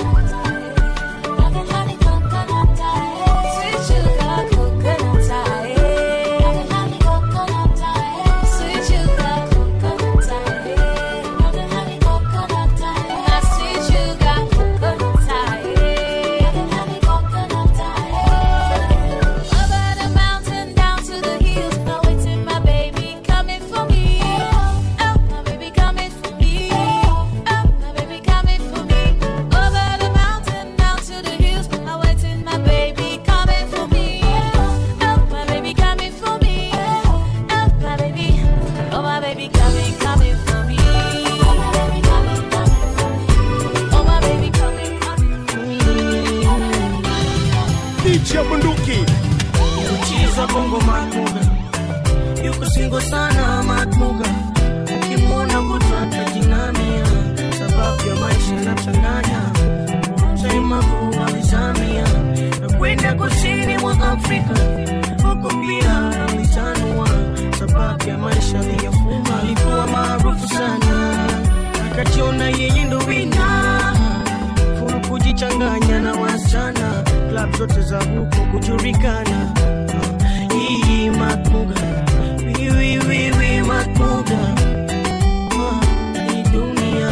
Speaker 11: Honey coconut tie, sweet sugar coconut tie. Honey coconut tie, sweet sugar coconut tie. Honey coconut tie, sweet sugar coconut tie. Honey coconut tie. Over the mountain, down to the hills, I'm waiting, my baby coming for me. Oh, my baby coming for me. Oh, my baby coming for me. Over the mountain, down to the hills, I'm waiting, my baby coming for me. Oh, my baby coming for me. Oh, my baby, oh my baby coming, coming for me. Oh my baby coming, coming for me. Oh my baby coming, coming for me.
Speaker 12: DJ Bunduki.
Speaker 6: Uchiza bongo matmuga yuko singo sana matmuga ukimwona kutwata jinamia sababu ya maisha inachanganya mtaimavu alizamia na kwenda kusini mwa Afrika huko pia alitanua sababu ya maisha aliyofuma alikuwa maarufu sana akajiona yeye ndo wina furu kujichanganya na wasichana klab zote za huko kujulikana hii matmuga wiwiwiwi matmuga hii dunia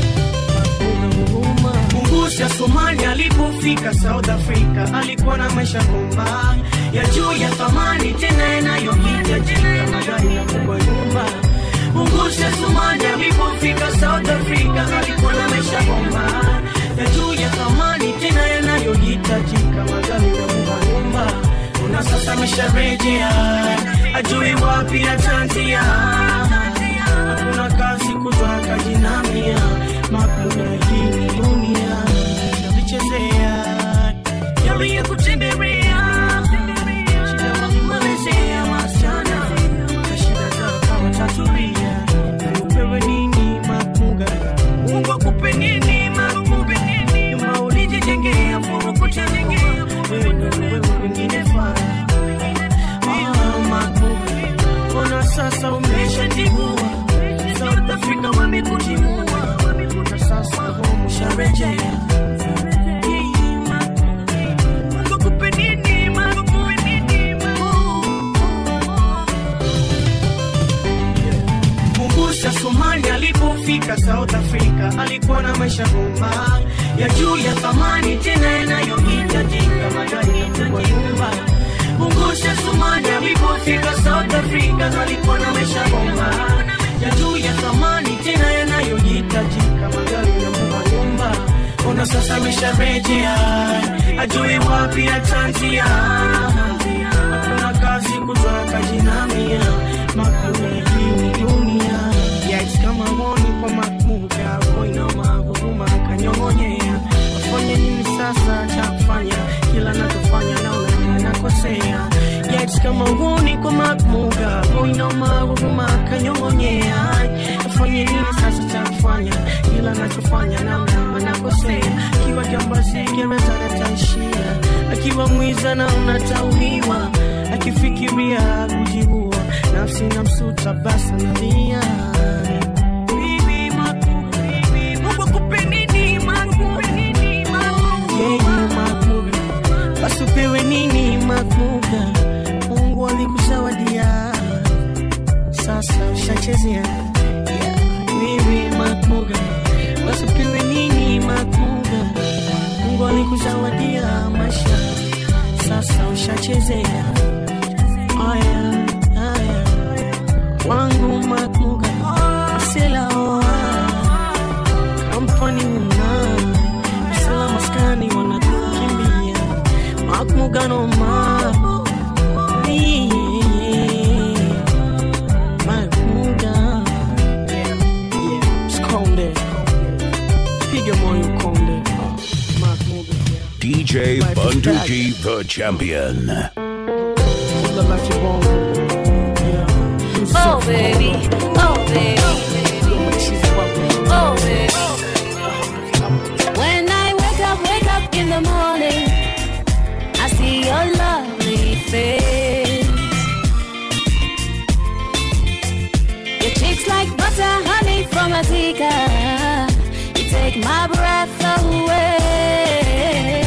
Speaker 6: Mungusi ya Somalia alipofika South Africa alikuwa na maisha bomba ya juu ya thamani tena yanayohija jina ya magari ya kubwa nyumba. Mungusi ya Somalia alipofika South Africa alikuwa na maisha bomba ya juu ya thamani tena yanayohitajika magari ya kubwa nyumba. Na sasa amesharejea ajui wapi atanzia, hakuna kazi kutu kutwa kajinamia makuna hii ni dunia navichezea yaliye kutembelea shida wamemalizea wasichana na shida zao watatulia upewe nini makunga mungu akupe nini makunga nyuma ulijijengea furukutengea wewe wewe wengine faa Ona sasa umeshatibua South Africa wamekutimua na sasa umesharejea Kumbusha Somali alipofika South Africa, alikuwa na maisha bomba ya juu ya thamani tena yanayohitajika magari kwa nyumba. Kumbusha Somali alipofika South Africa, alikuwa na maisha bomba ya juu ya thamani tena yanayohitajika magari na nyumba. Ona sasa amesharejea, ajui wapi atanzia. Hakuna kazi kutoka jinamia, makuna hii ni dunia. Yes, kama woni kwa makmuga, koinama huruma kanyong'onyea. Wafanye nini sasa cha kufanya? Kila nachofanya naona nakosea. Yes, kama woni kwa makmuga, koinama huruma kanyong'onyea. Wafanye nini sasa cha kufanya? Kila nachofanya naona nakosea. Kiwa jambazi gereza nataishia, akiwa mwiza na unatauliwa, akifikiria kujiua, nafsi na msuta basi nalia. Bibi Maku, Mungu akupe nini Maku? Yeye Maku, basi upewe nini Makuga? Mungu alikuzawadia, sasa ushachezea. Yeah, Bibi Makuga, basi upewe nini Makuga? Mungu alikuzawadia maisha, sasa ushachezea. Aya, aya, wangu Makuga, asela oa kampani una sala maskani wanakukimbia Makuga no ma Makuga Skonde piga moyo konde Makuga
Speaker 2: DJ Bunduki, the champion.
Speaker 1: Oh baby, oh baby, oh baby. When I wake up, wake up in the morning, I see your lovely face. Your cheeks like butter, honey from a teacup. You take my breath away.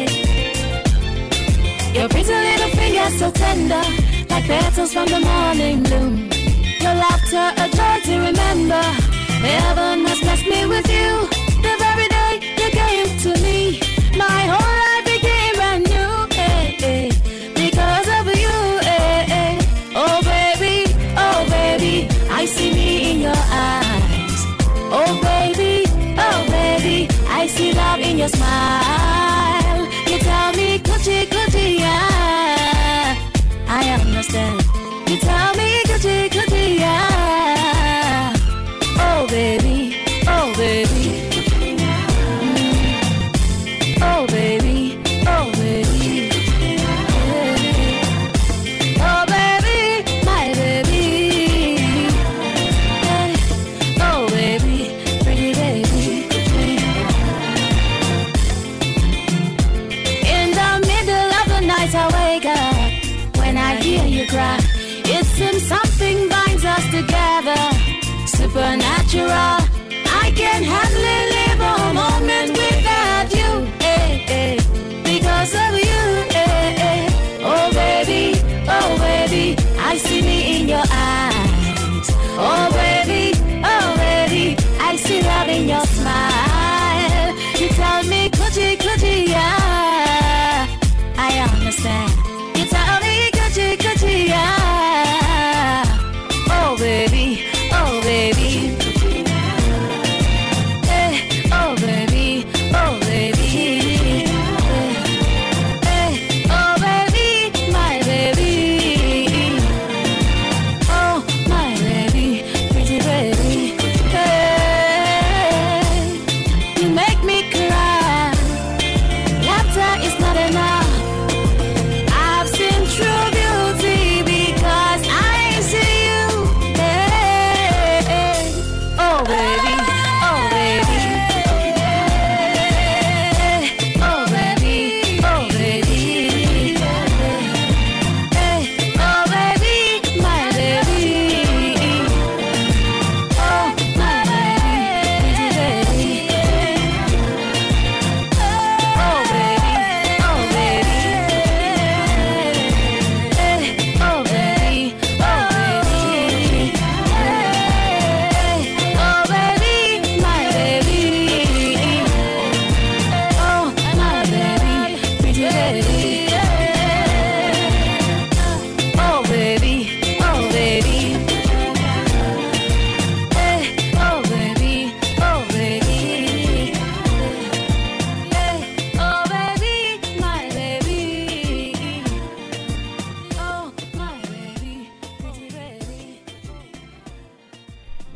Speaker 1: Your pretty little fingers so tender, like petals from the morning bloom. Your laughter a joy to remember. Heaven has blessed me with you. The very day you came to me, my whole life became brand new. eh, eh, because of you. eh, eh. Oh baby, oh baby, I see me in your eyes. Oh baby, oh baby, I see love in your smile. You tell me, Gucci, Gucci, yeah. I understand. You tell me, Gucci, Gucci, yeah. Oh baby, oh baby. Mm. Oh baby, oh baby. Yeah. Oh baby, my baby. Yeah. Oh baby, pretty baby. In the middle of the night, I wake up when I hear you cry. It seems something binds us together, supernatural. I can hardly live a moment without you, eh, eh, because of you, eh, eh. Oh baby, oh baby, I see me in your eyes. Oh baby, oh baby, I see love in your smile. You tell me, Gucci, Gucci, yeah. I understand. You tell me, Gucci, Gucci, yeah. Oh baby, oh baby.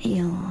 Speaker 3: feel.